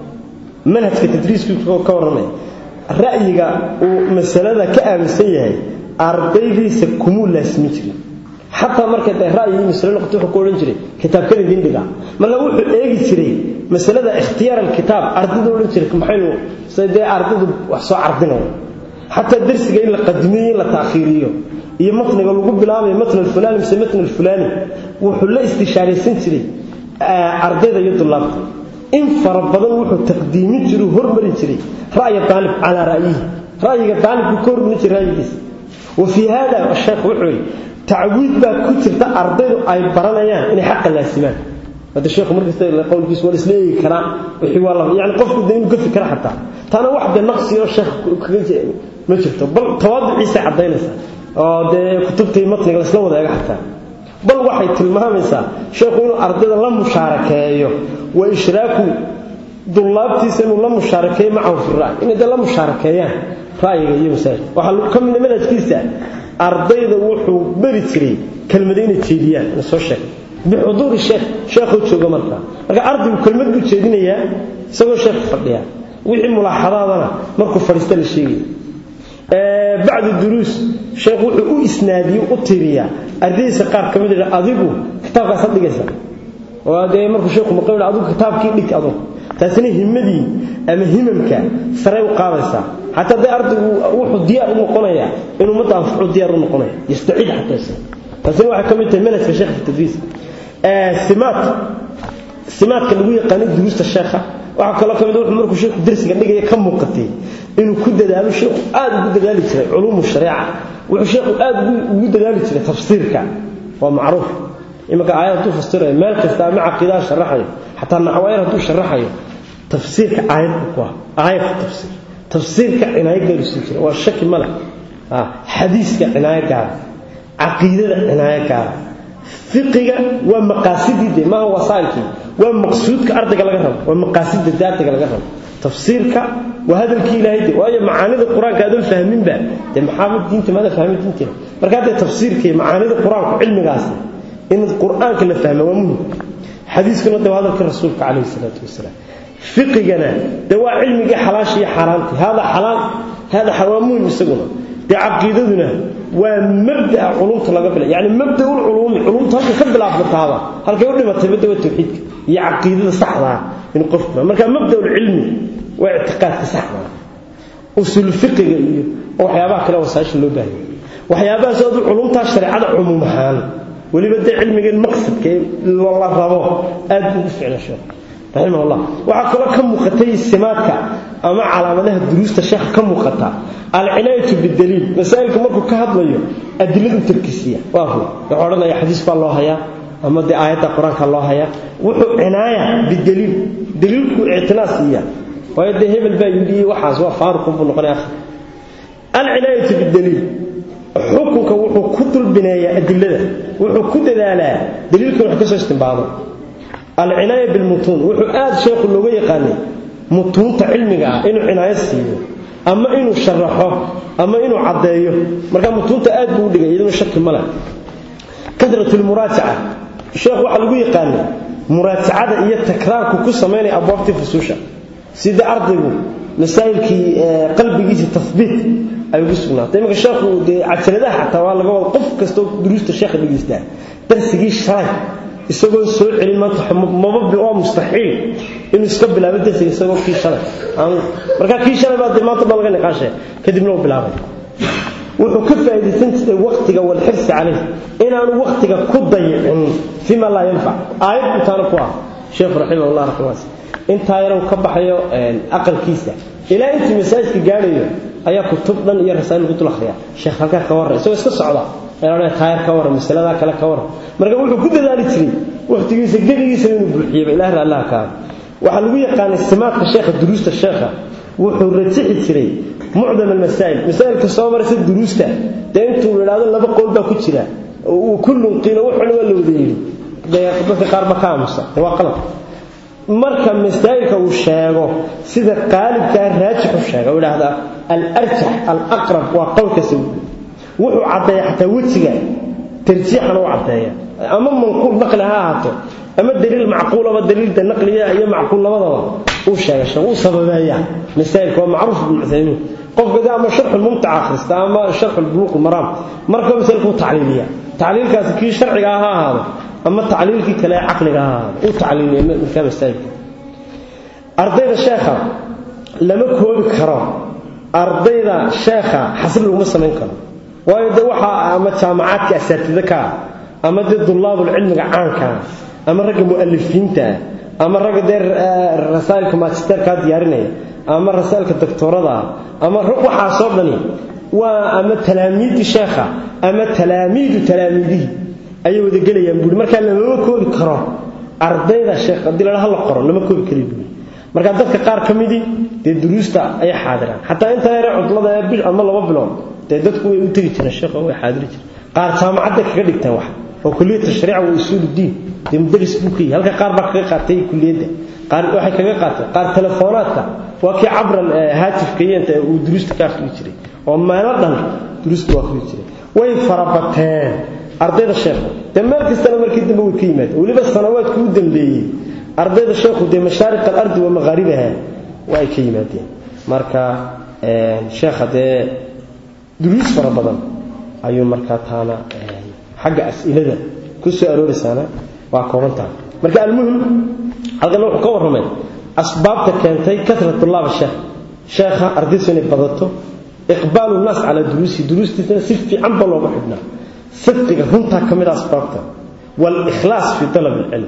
manhajka tadriiskiisu ka warramaya ra'yiga uu masalada ka aaminsan yahay ardaydiisa kumuu laasimi jirin xataa markay dee ra'yigii masalo noqoto wuxuu ku odhan jiray kitaabkan idin dhiga marna wuxuu eegi jiray masalada ikhtiyaar alkitaab ardayda odhan jiray maxaynu dee ardaydu wax soo cardinaya xataa darsiga in la qadimiyo in la taakhiiriyo iyo matniga lagu bilaabayo matn alfulaani mise matn alfulaani wuxuu la istishaaraysan jiray ardayda iyo dulaabta in fara badan wuxuu taqdiimin jiray hormarin jiray ra'ya daalib calaa ra'yihi ra'yiga daalibku ka hormarin jiray ra'yigiisa wa fii hada sheekh wuxuu yidhi tacwiid baa ku jirta ardaydu ay baranayaan inay xaqa laasimaan hada sheekhu markasta qowlkiisu waa isla eegi karaa wixii waa la yani qofku de inuu ka fikra xataa taana wax de naqsi oo sheekh kaga ma jirto bal tawaaduciisa caddaynaysa oo dee kutubtii matniga laisla wada eega xataa bal waxay tilmaamaysaa sheekhu inuu ardayda la mushaarakeeyo wa ishraaku dullaabtiisa inuu la mushaarakeeyo macahu fi ra'y inay dee la mushaarakeeyaan ra'yiga iyo masaajid waxaa ka mid manhajkiisa ardayda wuxuu beri jiray kelmada inay jeediyaan ina soo sheegay bixuduuri sheekh sheekhuu jooga markaa marka ardaygu kelmad buu jeedinayaa isagoo sheekh fadhiya wixii mulaaxadaadana markuu fadhiista la sheegaya bacdu duruus sheekh wuxuu u isnaadiyo u tiriyaa ardaydiisa qaar ka mid ah adigu kitaabkaas had dhigaysa oo dee markuu sheekhu maqal adigu kitaabkii dhig adigu taasina himadii ama himamka saray u qaadaysaa xataa dee ardaygu wuxuu diyaar u noqonayaa inuu ummadda anfacu diyaar u noqonaya yastaciid xataa taasina waxay ka mid tahay manhajka sheekh fi tadriis simaat simaadka lagu yaqaano duruusta sheekha waxaa kaloo ka mid wuxuu markuu sheekhu darsiga dhigaya ka muuqatay inuu ku dadaalo sheekhu aad ugu dadaali jiray culuumu shariica wuxuu sheekhu aad ugu dadaali jiray tafsiirka waa macruuf imanka aayad hadduu fasirayo meel kasta ama caqiidaha sharaxayo xataa naxwaayar hadduu sharaxayo tafsiirka aayad buu ku ah aayad tafsiir tafsiirka cinaayo gaaru sii jira waa shaki ma leh xadiiska cinaayo gaara caqiidada cinaayo gaara fiqiga waa maqaasidii de maaha wasaa'ilkii waa maqsuudka ardayga laga rabo waa maqaasida de ardayga laga rabo tafsiirka waa hadalkii ilaahay de waayo macaanida qur-aanka aadan fahminba dee maxaaba diinta maada fahmin diinteena marka haddee tafsiirka iyo macaanida qur-aanku cilmigaasi in qur-aanka la fahma waa muhim xadiiskuna de waa hadalka rasuulka calayhi salaatu wasalaam fiqigana de waa cilmigii xalaasha iyo xaaraanti hada xalaal hada waa muhim isaguna dee caqiidaduna waa mabdaa culumta laga bila yani mabdaul culuumi culumta halka ka bilaabmataaba halkay u dhimatay bada waa tawxiidka iyo caqiidada saxdaa in qofku marka mabdaul cilmi waa ictiqaadka saxdaa usul fiqiga iyo waxyaabaha kale wasaasha loo baahan waxyaabahaas oo culumta shariicada cumuum ahaan weliba dee cilmigan maqsadka la rabo aad buu u ficna sheekh raximah allah waxaa kaloo ka muuqatay simaadka ama calaamadaha duruusta sheekha ka muuqata alcinaayatu bidaliil masaa'ilka markuu ka hadlayo adiladu tarkisiya waa hu wuxuu odhanaya xadiis baa loo hayaa ama dee aayadda qur-aanka loo hayaa wuxuu cinaaya bidaliil daliilku ictinaa siiya waayo dee hebel baa yidhi waxaas waa faaruqun buu noqonaya akhir alcinaayatu bidaliil xukunka wuxuu ku dulbineeyaa adilada wuxuu ku dadaalaa daliilkan wax ka soo istimbaado alcinaaya bilmutuun wuxuu aad sheekhu looga yaqaanay mutuunta cilmiga ah inuu cinaayo siiyo ama inuu sharaxo ama inuu caddeeyo marka mutuunta aad buu u dhigay iyaduna shaki ma leh kasrat lmuraajaca sheekh waxaa lagu yaqaanay muraajacada iyo takraarku ku samaynaya abwaabtii fusuusha sida ardaygu masaa'ilkii qalbigiisa tahbiit ay ugu sugnaatay imanka sheekhu dee cajaladaha xataa waa laga wada qof kastoo duruusta sheekha dhegaystaa darsigii shalay isagoo soo celin maanta maba waa mustaxiil inuu iska bilaabo darsiga isagoo kii shalay marka kii shalay baa dee maanta baa laga niqaashaya kadibna uu bilaabay wuxuu ka faa'iidaysan jiray waqtiga walxirsi calayh inaanu waqtiga ku dayicin fima laa yanfac aayad intaana ku ah sheekhu raximahullah raximaas intaa yarow ka baxayo aqalkiisa ilaa intii masaajidka gaadhayo ayaa kutub dhan iyo rasaa'il lagu dul akhriya sheekh halkaa ka warran isagoo iska socda eeana taayar ka warran masaladaa kale ka warran marka wuxuu ku dadaali jiray waqtigiisa geligiisa inuu buuxiyaba ilaah raallaha kaa waxaa lagu yaqaanay simaadka sheekha duruusta sheekha wuxuu rajixi jiray mucdam almasaa'il masaa'ilka soo maraysa duruusta dee intuu idhaahdo laba qowl baa ku jira kullun qiila wuxuna waa la wada yidhi dadka qaar ba ka aamusa dee waa qalad marka masaa'ilka uu sheego sida qaalibkaa raajixu sheega uu idhaahdaa alarjax alaqrab waa qowlka sawi wuxuu caddeeya xataa wejiga tarjiixana u caddeeya ama manquul naqli ha ahaato ama daliil macquulaba daliilda naqliya iyo macquul labadaba uu sheega sheeg uu sababeeya masaa'ilka waa macruuf ibn cuthaymiin qofka de ama sharxu mumtaca akhrista ama sharxu buluuq maraam marka masaa'ilka uu tacliiliya tacliilkaasi kii sharciga ha ahaado ama tacliilkii kale ee caqliga ha ahaado uu tacliiliya markaa masaa'ilka ardayda sheekha lama koobi karo ardayda sheekha xasri laguma samayn karo waayo de waxaa ama jaamacaadka asaatida ka ah ama dee dullaabul cilmiga caanka ah ama ragga mu'alifiinta ah ama ragga dee rasaa'ilka magisterkaa diyaarinaya ama rasaa'ilka doctorada ah ama waxaasoo dhani waa ama talaamiidii sheekha ama talaamiidu talaamiidihi ayay wada gelayaan buuri markaa lamama koobi karo ardayda sheekh haddii la la qoro lama koobi kari buuri marka dadka qaar ka midii dee duruusta ayay xaadiraan xataa inta yare cudlada ee bil ama laba bilood dee dadku way u tegi jireen sheekha way xaadiri jireen qaar jaamacadda kaga dhigtaan wax oo kulliyad tashriica wa usuul diin dee mudaris buu ka yahay halka qaar baa kaga qaatay kulliyadda qaar waxay kaga qaateen qaar telefoonaadka waa kii cabran haatifka iyo inta uu duruusta ka akhri jiray oo meelo dhan duruusta waa akhri jiray way farabateen ardayda sheekhu dee meel kastana markii dambe way ka yimaadeen weliba sanawaadkii u dambeeyey ardayda sheekhu dee mashaariq alardi wa maqaaribaha waa ay ka yimaadeen marka sheekha dee duruus fara badan ayuu markaa taana xagga as'ilada ku soo arooraysaana waa kooban tahay marka almuhim halkan wuxuu ka warramay asbaabta keentay kasrat tullaab sheekh sheekha ardaysu inay badato iqbaalu nnaas calaa duruusi duruustiisana si fiican ba looga xidhnaa sidqiga runtaa ka mid a asbaabta waalikhlaas fii talab alcilm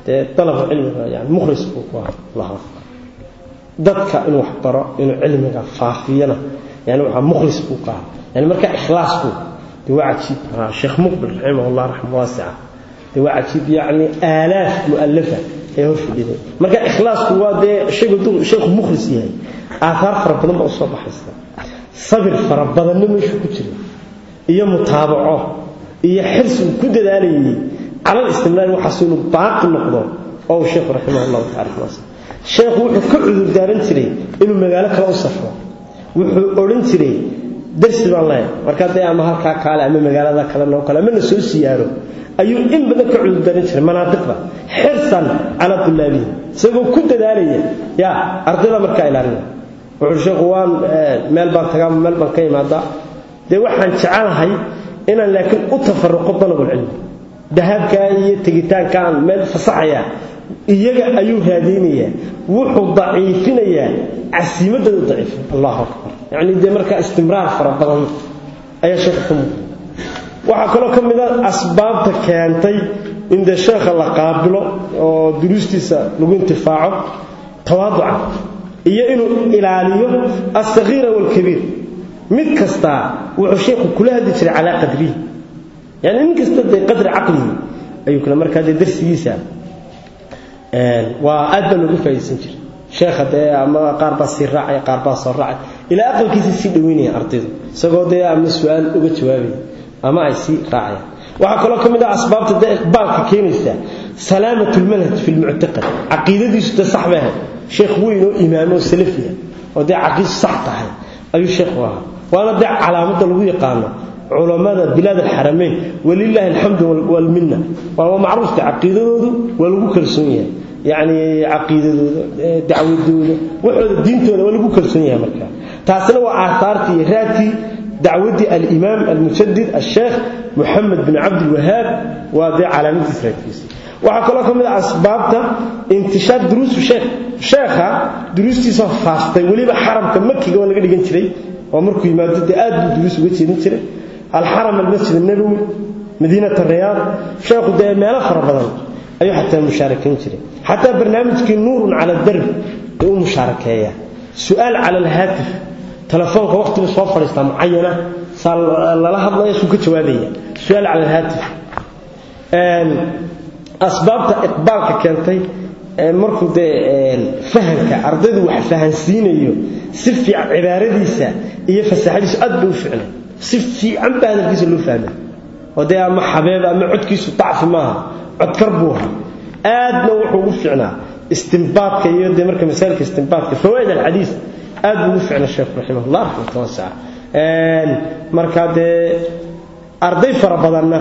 dee dalaba cilmiga yani mukhlis buu ku lahaa dadka inuu wax baro inuu cilmiga faafiyana yani waxaa mukhlis buu ka ahaa yani marka ikhlaasku dee waa cajiib sheekh muqbil raximahullah raxma waasica dee waa cajiib yacni aalaaf mu'alafa ee hor fadhiday marka ikhlaasku waa dee shaygu duu sheekhu mukhlis yahay aathaar fara badan baa usoo baxaysa sabir fara badanna meeshu ku jira iyo mutaabaco iyo xirsi uu ku dadaalayay calal istimraar waxaas inuu baaqi noqdo oo uu sheekhu raximahullahu tacala raxmaasa sheekhu wuxuu ka cudur daaran jiray inuu magaalo kale u safro wuxuu odhan jiray darsi baan leeyahay markaa dee ama halkaa kaale ama magaalada kale noo kale ama la soo siyaaro ayuu in badan ka cudur daaran jiray manaadiqda xirsan calaa tulaabihi isagoo ku dadaalaya yaa ardayda markaa ilaalinaya wuxuu sheekhu waan meel baan tagaa meel baan ka imaadaa dee waxaan jecelahay inaan laakiin u tafaruqo dalabulcilmi dahabkaa iyo tegitaankaan meel fasaxaya iyaga ayuu raadaynayaa wuxuu daciifinayaa casiimadooda daciifin allahu akbar yacni dee markaa istimraar fara badan ayaa sheekha ka muuqda waxaa kaloo ka mid a asbaabta keentay in dee sheekha la qaabilo oo duruustiisa lagu intifaaco tawaaduca iyo inuu ilaaliyo alsagiira waalkabiir mid kastaa wuxuu sheekhu kula hadli jiray calaa qadrihi yani nin kasta dee qadri caqlihi ayuu kale markaa dee darsigiisa waa aad baa loogu faa'idaysan jiray sheekha dee ama qaar baa sii raacaya qaar baa soo raacay ilaa aqalkiisa sii dhoweynaya ardaydu isagoo dee ama su-aal uga jawaabaya ama ay sii raacayaan waxaa kaloo ka mid ah asbaabta dee iqbaalka keenaysa salaamat lmanhaj fi lmuctaqad caqiidadiisu dee sax bay ahayd sheekh weyn oo imaamo oo salafiya oo dee caqiidu sax tahay ayuu sheekhu ahaa waana dee calaamadda lagu yaqaano culammada bilaad alxaramayn walilaahi alxamdu walminna waa macruufta caqiidadoodu waa lagu kalsoon yahay yacni caqiidadooda dacwadooda waxooda diintooda waa lagu kalsoon yahay markaa taasina waa aahaartii iyo raadkii dacwaddii alimaam almusadid asheekh moxamed bin cabdilwahaab waa dee calaamadiis raadkiisa waxaa kaloo ka mid ah asbaabta intishaar duruusu sheekh sheekha duruustiisa faaftay weliba xaramka makiga waa laga dhigan jiray oo markuu yimaado dee aad buu duruus uga jeedin jiray alxaram almasjid الnabowi madiinat الriyaad sheekhu dee meelo fara badan ayuu xataa mushaarakayn jiray xataa barnaamijkii nuurun cala darb ee u mushaarakeeya su-aal cala alhaatif telefoonka waqtigu soo fadhiistaa mucayana saa lala hadlaya suu ka jawaabaya su-aal cala alhaatif asbaabta iqbaalka keentay markuu dee fahamka ardaydu wax fahansiinayo si fiican cibaaradiisa iyo fasaxadiisu aad bay u ficnay si fiican baa hadalkiisa loo fahmay oo dee ama xabeeb ama codkiisu dacfi maaha codkar buu ahaa aadna wuxuu ugu ficnaa istimbaadka iyo dee marka masaailka istimbaadka fawaaid alxadiis aad buu ugu ficnaa sheekhu raximahullah raxmata wasaca marka dee arday fara badanna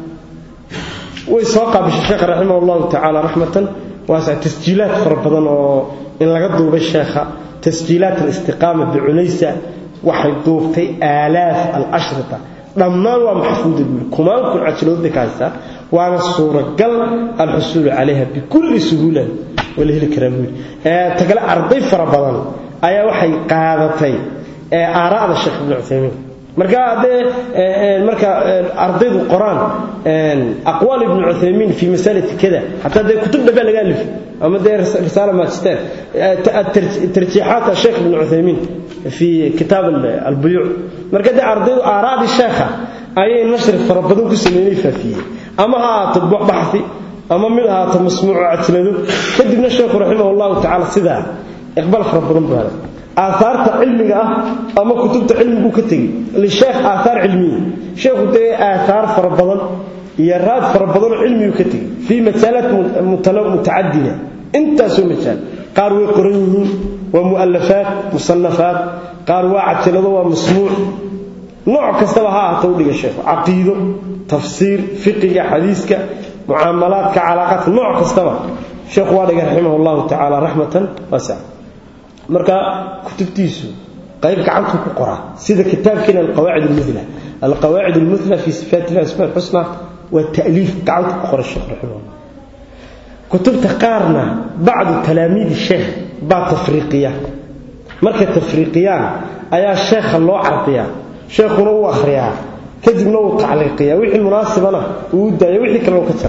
way soo qaabishay sheekha raximah allahu tacaala raxmatan waasa tasjiilaad fara badan oo in laga duubay sheekha tasjiilaat alistiqaama bicunaysa waxay duubtay aalaaf alashrita dhammaan waa maxfuuda buuli kumaan kun cajilood bay ka haystaa waana suuragal alxusuulu calayha bikulli suhuula waa la heli karaa buuli tagale arday fara badan ayaa waxay qaadatay aaraa'da sheekh ibnu cuthaymiin marka haddee marka ardaydu qoraan aqwaal ibnu cuthaymiin fi masalati kada xataa dee kutub dhabaa laga alifay ama dee risaala magister tarjiixaat sheekh ibnu cuthaymiin fi kitaab albuyuuc marka dee ardaydu aaraadii sheekha ayay nashri fara badan ku sameynay faafiyey ama ha ahaato baxi ama mid ahaato masmuuco cajlado kadibna sheekhu raximah allahu tacala sidaa iqbaal fara badan buu helay aahaarta cilmiga ah ama kutubta cilmiguu ka tegey lisheekh aathaar cilmiya sheekhu dee aathaar fara badan iyo raad fara badanoo cilmiguu ka tegey fii masaalaat mutacadida intaasoo majaal qaar way qoran yihiin waa mu'alafaat musanafaat qaar waa cajalado waa masmuuc nooc kastaba ha ahata udhiga sheekhu caqiido tafsiir fiqiga xadiiska mucaamalaadka calaaqaadka nooc kastaba sheekhu waa dhigay raximah allahu tacaala raxmatan waasa marka kutubtiisu qayb gacantu ku qoraa sida kitaabkeena alqawaacid almuthla alqawaacid almuthla fi sifaat illahi asmaa alxusna waa ta'liif gacantu ku qora sheekh raximahullah kutubta qaarna bacdu talaamiidi sheekh baa tafriiqiya markay tafriiqiyaan ayaa sheekha loo cardiyaa sheekhuna uu akhriyaa kadibna uu tacliiqiyaa wixii munaasibana uu u daaya wixii kalena ka jiraa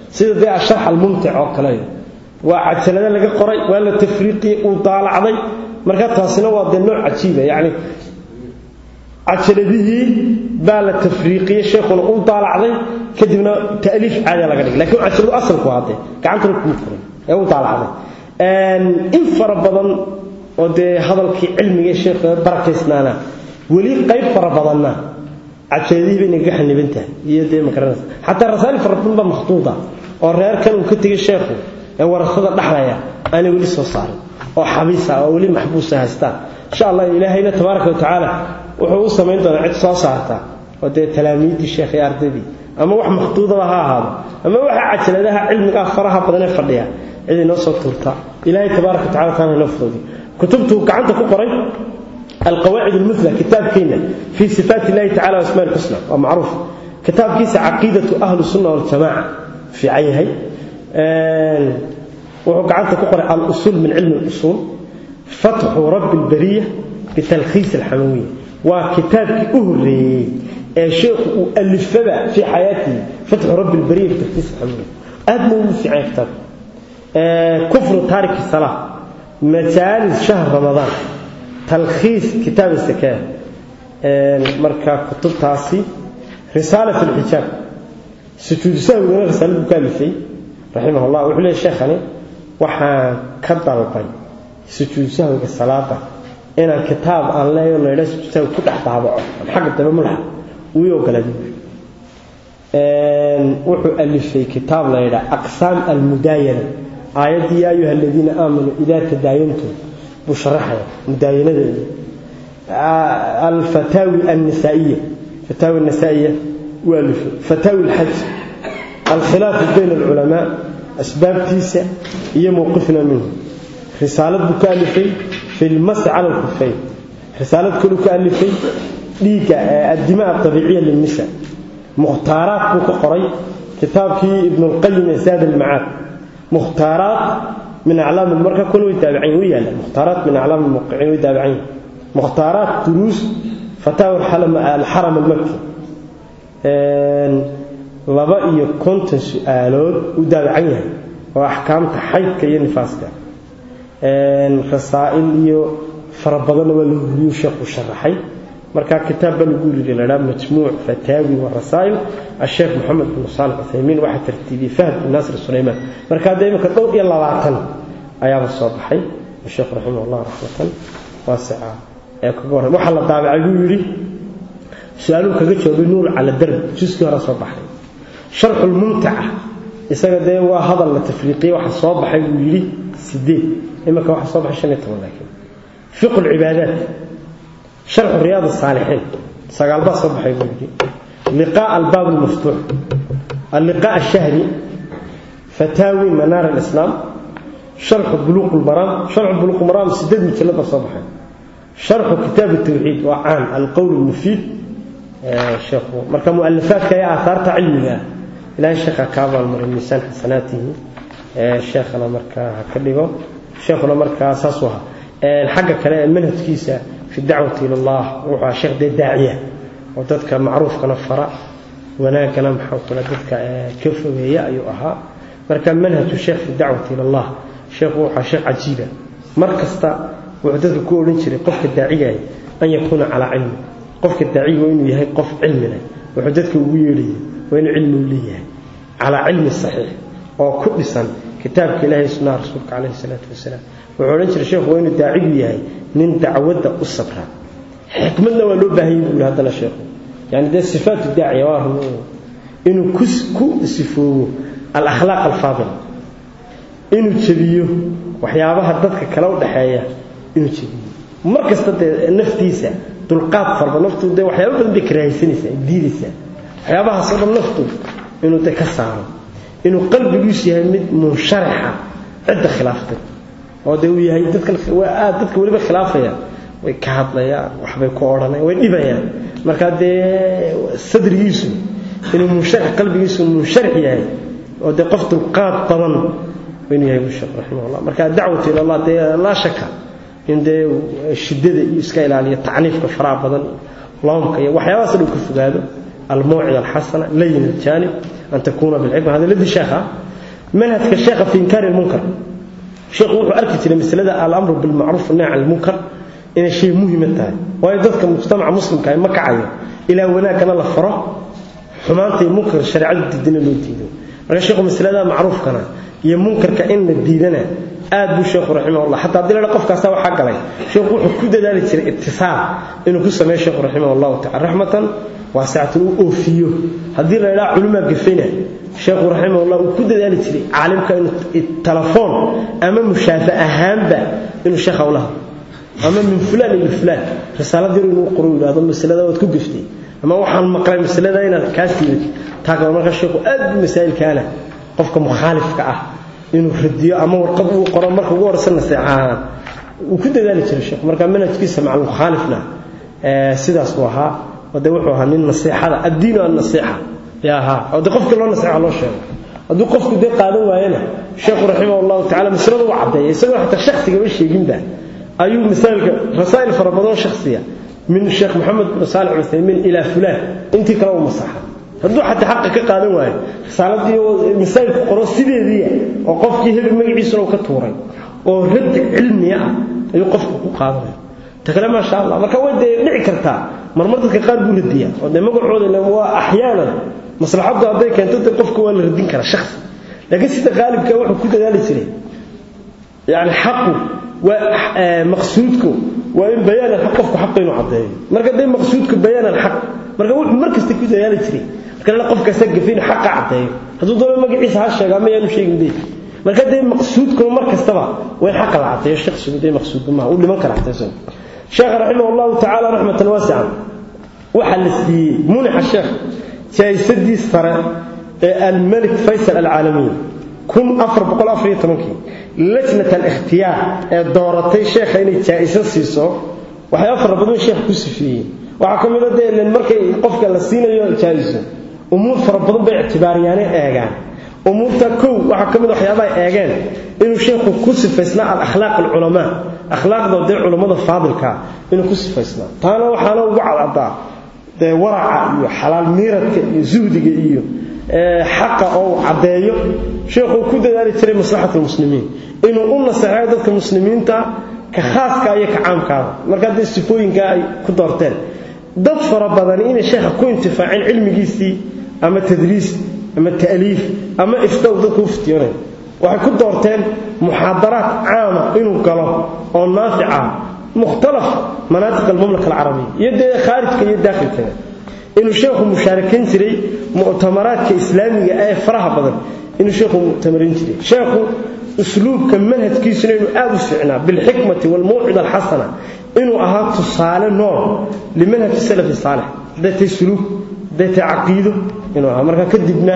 sida dee asharx almumtic oo kale waa cajalada laga qoray waa la tafriiqiyey uu daalacday marka taasina waa dee nooc cajiiba yacni cajaladihii baa la tafriiqiyey sheekhuna uu daalacday kadibna ta'liif caadiya laga dhigay lakiin cajaladu asalku hadde gacantana kuu furay ee uu daalacday in fara badan oo dee hadalkii cilmiga sheekha barakaysnaana weli qayb fara badanna cajaladihii bay nagaga xaniban tahay iyo dee magaranaysa xataa rasaa'il fara badan baa makhtuuda oo reerkan uu ka tegey sheekhu ee warasada dhaxlaya aanay weli soo saarin oo xabiisa oo weli maxbuusa haystaan insha allah ilaahayna tabaaraka watacaala wuxuu u samayn doonaa cid soo saarta oo dee talaamiiddii sheekh iyo ardaydii ama wax makhtuudaba ha ahaado ama waxa cajaladaha cilmigaa faraha badan ee fadhiya cid inoo soo tuurta ilaahay tabaaraka watacala taana inoo fuduudi kutubtuu gacanta ku qoray القواعد المثلى كتاب كينا في صفات الله تعالى واسماء الحسنى ومعروف كتاب كيس عقيدة أهل السنة والجماعة في عينه wuxuu gacanta ku qoray al-usul min cilmi al-usul fatxu rabb al-bariya bitalkhiis al-hamawiya waa kitaabkii u horeeyay ee sheekhu uu alifaba fi xayaatihi fatxu rabb al-bariya bitalkhiis al-hamawiya aad ma uu fiican kitaab kufru tarik salah majaalis shahr ramadan talkhiis kitaab as-sakaa marka kutubtaasi risaala fi al-hijab sujuud sahwigana risaaladu ka alifay raximah allah wuxuu leeyahay sheekhani waxaan ka dalbay sujuud sahwiga salaada inaan kitaab aan leeyo la yidhaha sujuud sahwi ku dhex daabaco aan xagga dambe madaxa uu ogolaaday wuxuu alifay kitaab la yidhaha aqsaam almudaayana aayaddii yaa ayuha aladiina aamanuu idaa tadaayantum buu sharaxaya mudaayanadeeda alfataawi annisaa'iya fataawi annisaa'iya waa alifay fataawi alxaj الخلاف بين العلماء أسباب تيسع هي موقفنا منه رسالة بكالفي في المس على الكفين رسالة كل كالفي ليك الدماء الطبيعية للنساء مختارات بك قري كتاب في ابن القيم زاد المعاد مختارات من أعلام المركة كانوا يتابعين ويا مختارات من أعلام الموقعين ويتابعين مختارات دروس فتاوى الحرم المكي laba iyo konton su-aalood u daabacan yahay oo axkaamta xaydka iyo nifaaska rasaa'il iyo fara badanna waa lagu huriyu sheekhu sharaxay marka kitaab baa lagu yiri ladhaa majmuuc fataawi wa rasaa'il asheekh moxamed bin saalix uthaymiin waxaa tartiibiyey fahd bin naasir sulaymaan marka hadda iminka dhowr iyo labaatan ayaaba soo baxay sheekhu raximah allah raxmatan waasica ee kaga horrey waxaa la daabacay buu yidhi su-aaluhu kaga jawaabay nuur cala darb juskii hore soo baxay sharxu lmumtaca isaga dee waa hadal la tafriiqiye waxa soo baxay buu yidhi sideed iminka waxa soo baxay shan iyo toban laakiin fiqu lcibaadaat sharxu riyaad الsaalixiin sagaal baa soo baxay buu yidhi liqaa albaab almaftuux alliqaa الshahri fataawi manaar alislaam sharxu buluuq lmaraam sharxu buluuq lmaraam sideed mujallad baa soo baxay sharxu kitaab الtawxiid waa caan alqowl الmufiid sheekhu marka mu'alafaadka iyo aahaarta cilmiga ilaahay sheekha ka abaalmarin miisaan xasanaatihi sheekhana markaa ha ka dhigo sheekhuna markaa saas u ahaa xagga kale ee manhajkiisa fi dacwati ila allah wuxuu ahaa sheekh dee daaciya oo dadka macruufkana fara wanaagana maxaa kula dadka ka fogeeya ayuu ahaa marka manhaju sheekh fi dacwati ila allah sheekhu wuxuu ahaa sheekh cajiiba mar kasta wuxuu dadka ku odhan jiray qofka daacigaay an yakuuna calaa cilmi qofka daaciga waa inuu yahay qof cilmi leh wuxuu dadka ugu yeedhaya waa inuu cilmi u leeyahay calaa cilmi saxiix oo ku dhisan kitaabka ilaahay sunnaha rasuulka calayhi salaatu wasalaam wuxuu odhan jiray sheekhu waa inuu daacigu yahay nin dacwadda u sabra xikmadna waa loo baahanyay buu yidhi haddana sheekhu yani dee sifaatu daaciya waa run inuu ku ku sifoobo alakhlaaq alfaadila inuu jebiyo waxyaabaha dadka kale u dhaxeeya inuu jebiyo mar kasta dee naftiisa dulqaad farba naftu dee waxyaaba badan bay karaahaysanaysaa diidaysaa waxyaabahaasoo dhan naftu inuu de ka saaro inuu qalbigiisu yahay mid munsharaxa cidda khilaaftay oo dee uu yahay dadka aad dadka weliba khilaafaya way ka hadlayaan waxbay ku odhanayaan way dhibayaan markaa dee sadrigiisu inuu munsharax qalbigiisu munsharax yahay oo dee qof dulqaad badan inuu yahay sheekh raximahullah marka dacwatu ila allah dee laa shaka in dee shiddada iyo iska ilaaliyo tacniifka faraha badan loomka iyo waxyaabahaas dhow ka fogaado الموعظة الحسنة لين الجانب أن تكون بالحكمة هذا الذي شيخه منهج الشيخ في إنكار المنكر شيخ وحو أركت لمثل هذا الأمر بالمعروف والنهي عن المنكر إن شيء مهم انتهى ويددك مجتمع مسلم كان مكعي إلى هناك أنا لفره حمانتي منكر الشريعة الدين اللي تيدو marka sheekhu masalada macruufkana iyo munkarka in la diidana aad buu sheekhu raximahullah xataa hadii la qofkaasa waxa galay sheekhu wuxuu ku dadaali jiray ittisaal inuu ku sameeyo sheekhu raximahullah ta'ala rahmatan waasa'atan uu oofiyo hadii la ilaa culumada gafina sheekhu raximahullah uu ku dadaali jiray caalimka in telefoon ama mushaafa ahaanba inuu sheekha u lahaa ama min fulan ila fulan risaaladii inuu qoro ilaado masalada wad ku gaftay ama waxaan maqlay masalada inaad ka siibid taaga marka sheekhu aad masaa'ilkaana qofka mukhaalifka ah inuu radiyo ama warqad uu qoro marka ugu horeysa naseexaha uu ku dadaali jiray sheekhu marka manhajkiisa macal mukhaalifna ee sidaas uu ahaa wada wuxuu ahaa nin nasiixada addiinu an nasiixa yaa ahaa wada qofka loo nasiixa loo sheego hadduu qofku dee qaadan waayana sheekhu raximahullahu tacaala masalada uu caddeeyay isagoo xataa shakhsiga ma sheeginba ayuu misaalka rasaa'il fara badan shakhsiya من الشيخ محمد بن صالح العثيمين إلى فلان أنت كلام مصحة هدو حتى حق كقادم واي رسالتي مسائل قرو سيديديه oo qofkii hib magaciisa uu ka tuuray oo rad cilmi ah ayuu qofku ku qaadanay takala ma sha Allah marka way dhici kartaa marmar dadka qaar buu radiyaa oo de magacooda waa ahyaana maslaxadu haday keento qofku waa la radin kara shakhsi laakiin sida qaalibka wuxuu ku dadaali jiray yani xaqu waa maqsuudku waa in bayaan alxaq qofku xaq inuu caddeeyo marka dee maqsuudku bayaan alxaq marka wuxuu mar kasta ku dadaali jiray marka la qofka sagafin xaqa caddeeyo hadduu doono magaciisa ha sheega ama yaanu sheegin dee marka dee maqsuudku mar kastaba waa in xaqa la caddeeyo shakhsigu dee maqsuudku ma uu dhiman kara caddeeyo sheekh rahimahullahu ta'ala rahmatan wasi'a waxa la siiyey munaxa sheekh jaayisadii sare ee al-malik faysal al-alami kun afar boqol afar iyo tobankii lajnat al-ikhtiyaar ee dooratay sheekha inay jaa'iso siiso waxyaabo fara badan sheekh ku sifeeyey waxaa ka mid ah dee markay qofka la siinayo jaa'iso umuur fara badan bay ictibaariyaane eegaan umuurta kow waxaa ka mid waxyaabaha eegeen inuu sheekhu ku sifaysnaa al-akhlaaq al-culamaa akhlaaqda dee culammada faadilka inuu ku sifaysnaa taana waxaana ugu cadcadaa dee waraca iyo xalaal miiradka iyo zuhdiga iyo xaqa oo caddeeyo sheekhu ku dadaali jiray maslaxatul muslimiin inuu u naseexeeyo dadka muslimiinta ka khaaska iyo ka caamkaada marka dee sifooyinka ay ku doorteen dad fara badan inay sheekha ku intifaaceen cilmigiisii ama tadriis ama ta'liif ama iftaw dadku u fitiyoonayo waxay ku doorteen muxaadaraat caama inuu galo oo naafica mukhtalaf manaatiq almamlaka alcarabiya iyo dee khaarijka iyo daakhilkeeda inuu sheekhu mushaarakan jiray mu'tamaraadka islaamiga ee faraha badan inuu sheekhu mu'tamarin jiray sheekhu usluubka manhajkiisuna inuu aad u fiicnaa bilxikmati walmawcida alxasana inuu ahaa tusaale nool limanhaji salafi saalix hadday suluuk hadday caqiido inuu ahaa marka kadibna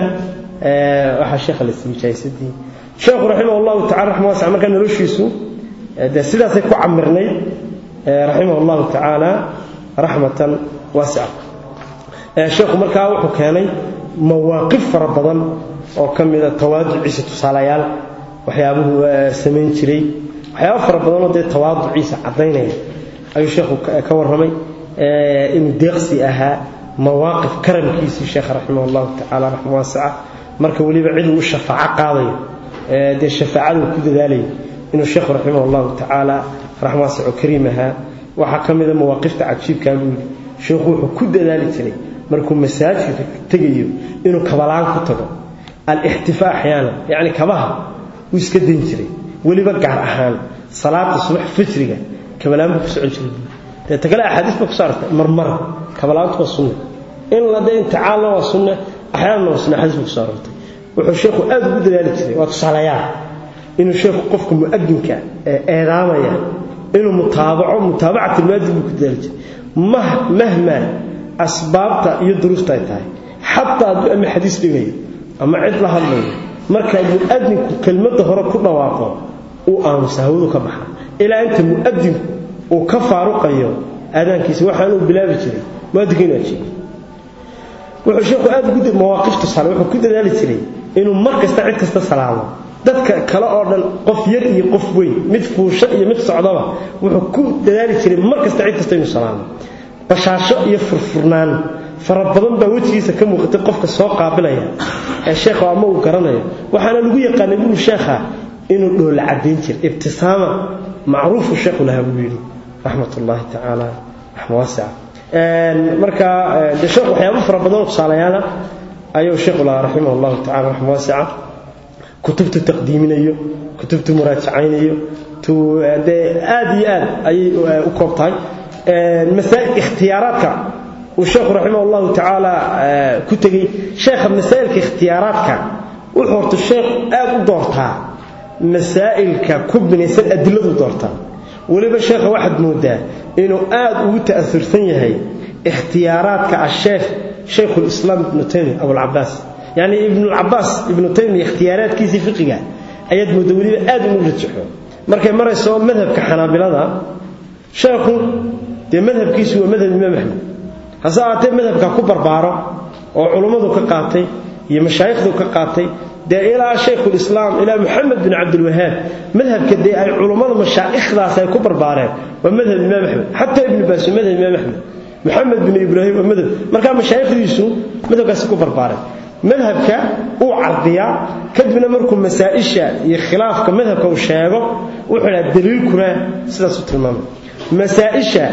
waxaa sheekha la siiyey jaayisadii sheekhu raximah allahu tacala raxma wasica markaa noloshiisu dee sidaasay ku camirnayd raximah allahu tacaala raxmatan waasica sheekhu markaa wuxuu keenay mawaaqif fara badan oo ka mida tawaaduciisa tusaalayaal waxyaabuhu samayn jiray waxyaaba fara badanoo dee tawaaduciisa caddaynaya ayuu sheekhu ka warramay inuu deeqsi ahaa mawaaqif karamkiisii sheekha raximah allahu tacaala raxma waasica marka weliba cid uu shafaaco qaadayo dee shafaacadu ku dadaalayo inuu sheekhu raximah allahu tacaala raxma waasic oo kariim ahaa waxaa ka mida mawaaqifta cajiibkaa buu yidhi sheekhu wuxuu ku dadaali jiray markuu masaajidka tegayo inuu kabalaan ku tago al-ixtifaa axyaana yacni kabaha wuu iska dayn jiray weliba gaar ahaan salaada subax fajriga kabalaan buu ku socon jiray dee tagale axaadiis baa kusoo aragtay marmar kabalaantu waa sunna in la dee intixaalna waa sunna axyaanna waa sunna xadiis baa kusoo aragtay wuxuu sheekhu aad ugu dadaali jiray waa tusaalayaal inuu sheekhu qofka mu'adinka ee eedaamaya inuu mutaabaco mutaabacat almuadin buu ku dadaali jiray mahma asbaabta iyo duruufta ay tahay xataa hadduu ama xadiis dhigayo ama cid la hadlayo marka mu'adinku kelmadda hore ku dhawaaqo uu aamusa hawadu ka baxa ilaa inta mu'adinku uu ka faaruqayo aadaankiisa waxaan uu bilaabi jiray mu'adinku inuu ajiibo wuxuu sheekhu aad ugu mawaaqifta sale wuxuu ku dadaali jiray inuu mar kasta cid kasta salaamo dadka kale oo dhan qof yar iyo qof weyn mid fuusho iyo mid socdaba wuxuu ku dadaali jiray mar kasta cid kasta inuu salaamo bashaasho iyo furfurnaan fara badan baa wejigiisa ka muuqatay qofka soo qaabilaya ee sheekha ama uu garanayo waxaana lagu yaqaanay buu sheekha inuu dhoola cadayn jir ibtisaama macruufu sheekhu lahaa buu yidhi raxmat ullaahi tacaala raxma waasica marka de sheekh waxyaabo fara badan oo tusaalayaala ayuu sheekhu lahaa raximah allahu tacala raxma waasica kutubtu taqdiiminayo kutubtu muraajacaynayo dee aad iyo aad ayay u koob tahay masaa'il ikhtiyaaraadka uu sheekhu raximah allahu tacaala ku tegey sheekha masaa'ilka ikhtiyaaraadka wuxuu horta sheekh aad u doortaa masaa'ilka ku binaysan adiladu doortaa weliba sheekha waxaad moodaa inuu aad ugu ta'asursan yahay ikhtiyaaraadka asheekh shaykhulislaam ibnu taymiya abulcabaas yacni ibnulcabaas ibnu taymiya ikhtiyaaraadkiisii fiqiga ayaad moodaa weliba aad ugu rajaxo markay marayso madhabka xanaabilada sheekhu dee madhabkiisu waa madhab imaam axmed hase ahaatee madhabka ku barbaaro oo culummadu ka qaatay iyo mashaayikhdu ka qaatay dee ilaa shaykhulislaam ilaa moxamed bin cabdilwahaab madhabka dee ay culummada mashaa'ikhdaas ay ku barbaareen waa madhab imaam axmed xataa ibnu baas waa madhab imaam axmed moxamed bin ibraahim waa madhab markaa mashaayikhdiisu madhabkaasi ku barbaareen madhabka uu cardiyaa kadibna markuu masaa'isha iyo khilaafka madhabka uu sheego wuxuu dhaha daliilkuna sidaasuu tilmaamay masaa'isha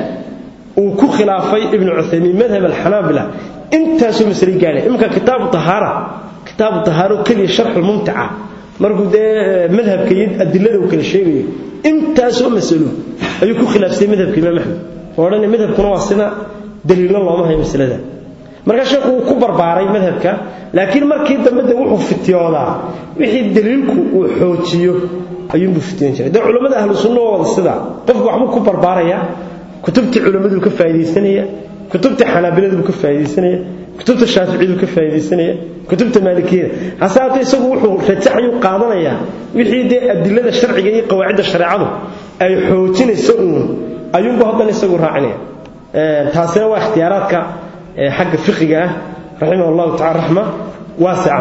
uu ku khilaafay ibnu cuthaymiin madhab alxanaabila intaasuu masale gaadhay iminka kitaabu tahaara kitaabu tahaaro keliya sharxu mumtica markuu dee madhabka iyo adilada uu kala sheegayo intaasoo masalo ayuu ku khilaafsay madhabka imaam axmed oo odhan madhabkuna waa sida daliilna looma hayo masalada markaa sheekhu uu ku barbaaray madhabka laakiin markii dambe de wuxuu fitiyoodaa wixii daliilku uu xoojiyo ayuunbuu fitiyoon jiray de culammada ahlu sunna waa wada sida qofku waxbuu ku barbaaraya kutubtii culammaduu ka faa'iidaysanaya kutubta xanaabiladuu ka faa'iidaysanaya kutubta shaaficiyadu ka faa'iidaysanaya kutubta maalikiyada hase haatee isagu wuxuu rajaxayuu qaadanayaa wixii dee adilada sharciga iyo qawaacidda shareecadu ay xoojinayso uun ayuunbu haddana isagu raacinaya taasina waa ikhtiyaaraadka xagga fiqiga ah raximah allahu tacala raxma waasica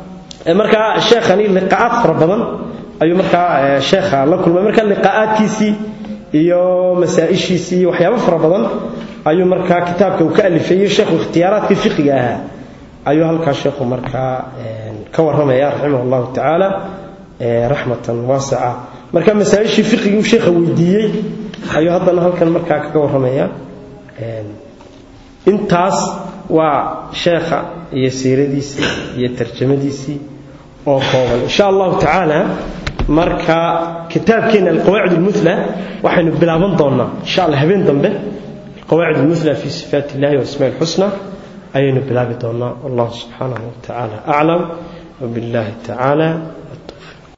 markaa sheekhani liqaa'aad fara badan ayuu markaa sheekha la kulmay marka liqaa'aadkiisii iyo masaa'ishiisii iyo waxyaabo fara badan ayuu markaa kitaabka uu ka alifeeyey sheekhu ikhtiyaaraadkii fiqiga ahaa ayuu halkaa sheekhu markaa ka warramaya raximah allahu tacaala raxmatan waasica marka masaa'ishii fiqigii uu sheekha weydiiyey ayuu haddana halkan markaa kaga warramaya intaas waa sheekha iyo siiradiisii iyo tarjamadiisii oo kooban insha allahu tacaala marka kitaabkeena alqawaacid almuthla waxaynu bilaaban doonaa insha allah habeen dambe alqawaacid almuthla fi sifaat illahi waasmaa alxusna ayaynu bilaabi doonaa wallahu subxaanahu wa tacaala aclam وبالله تعالى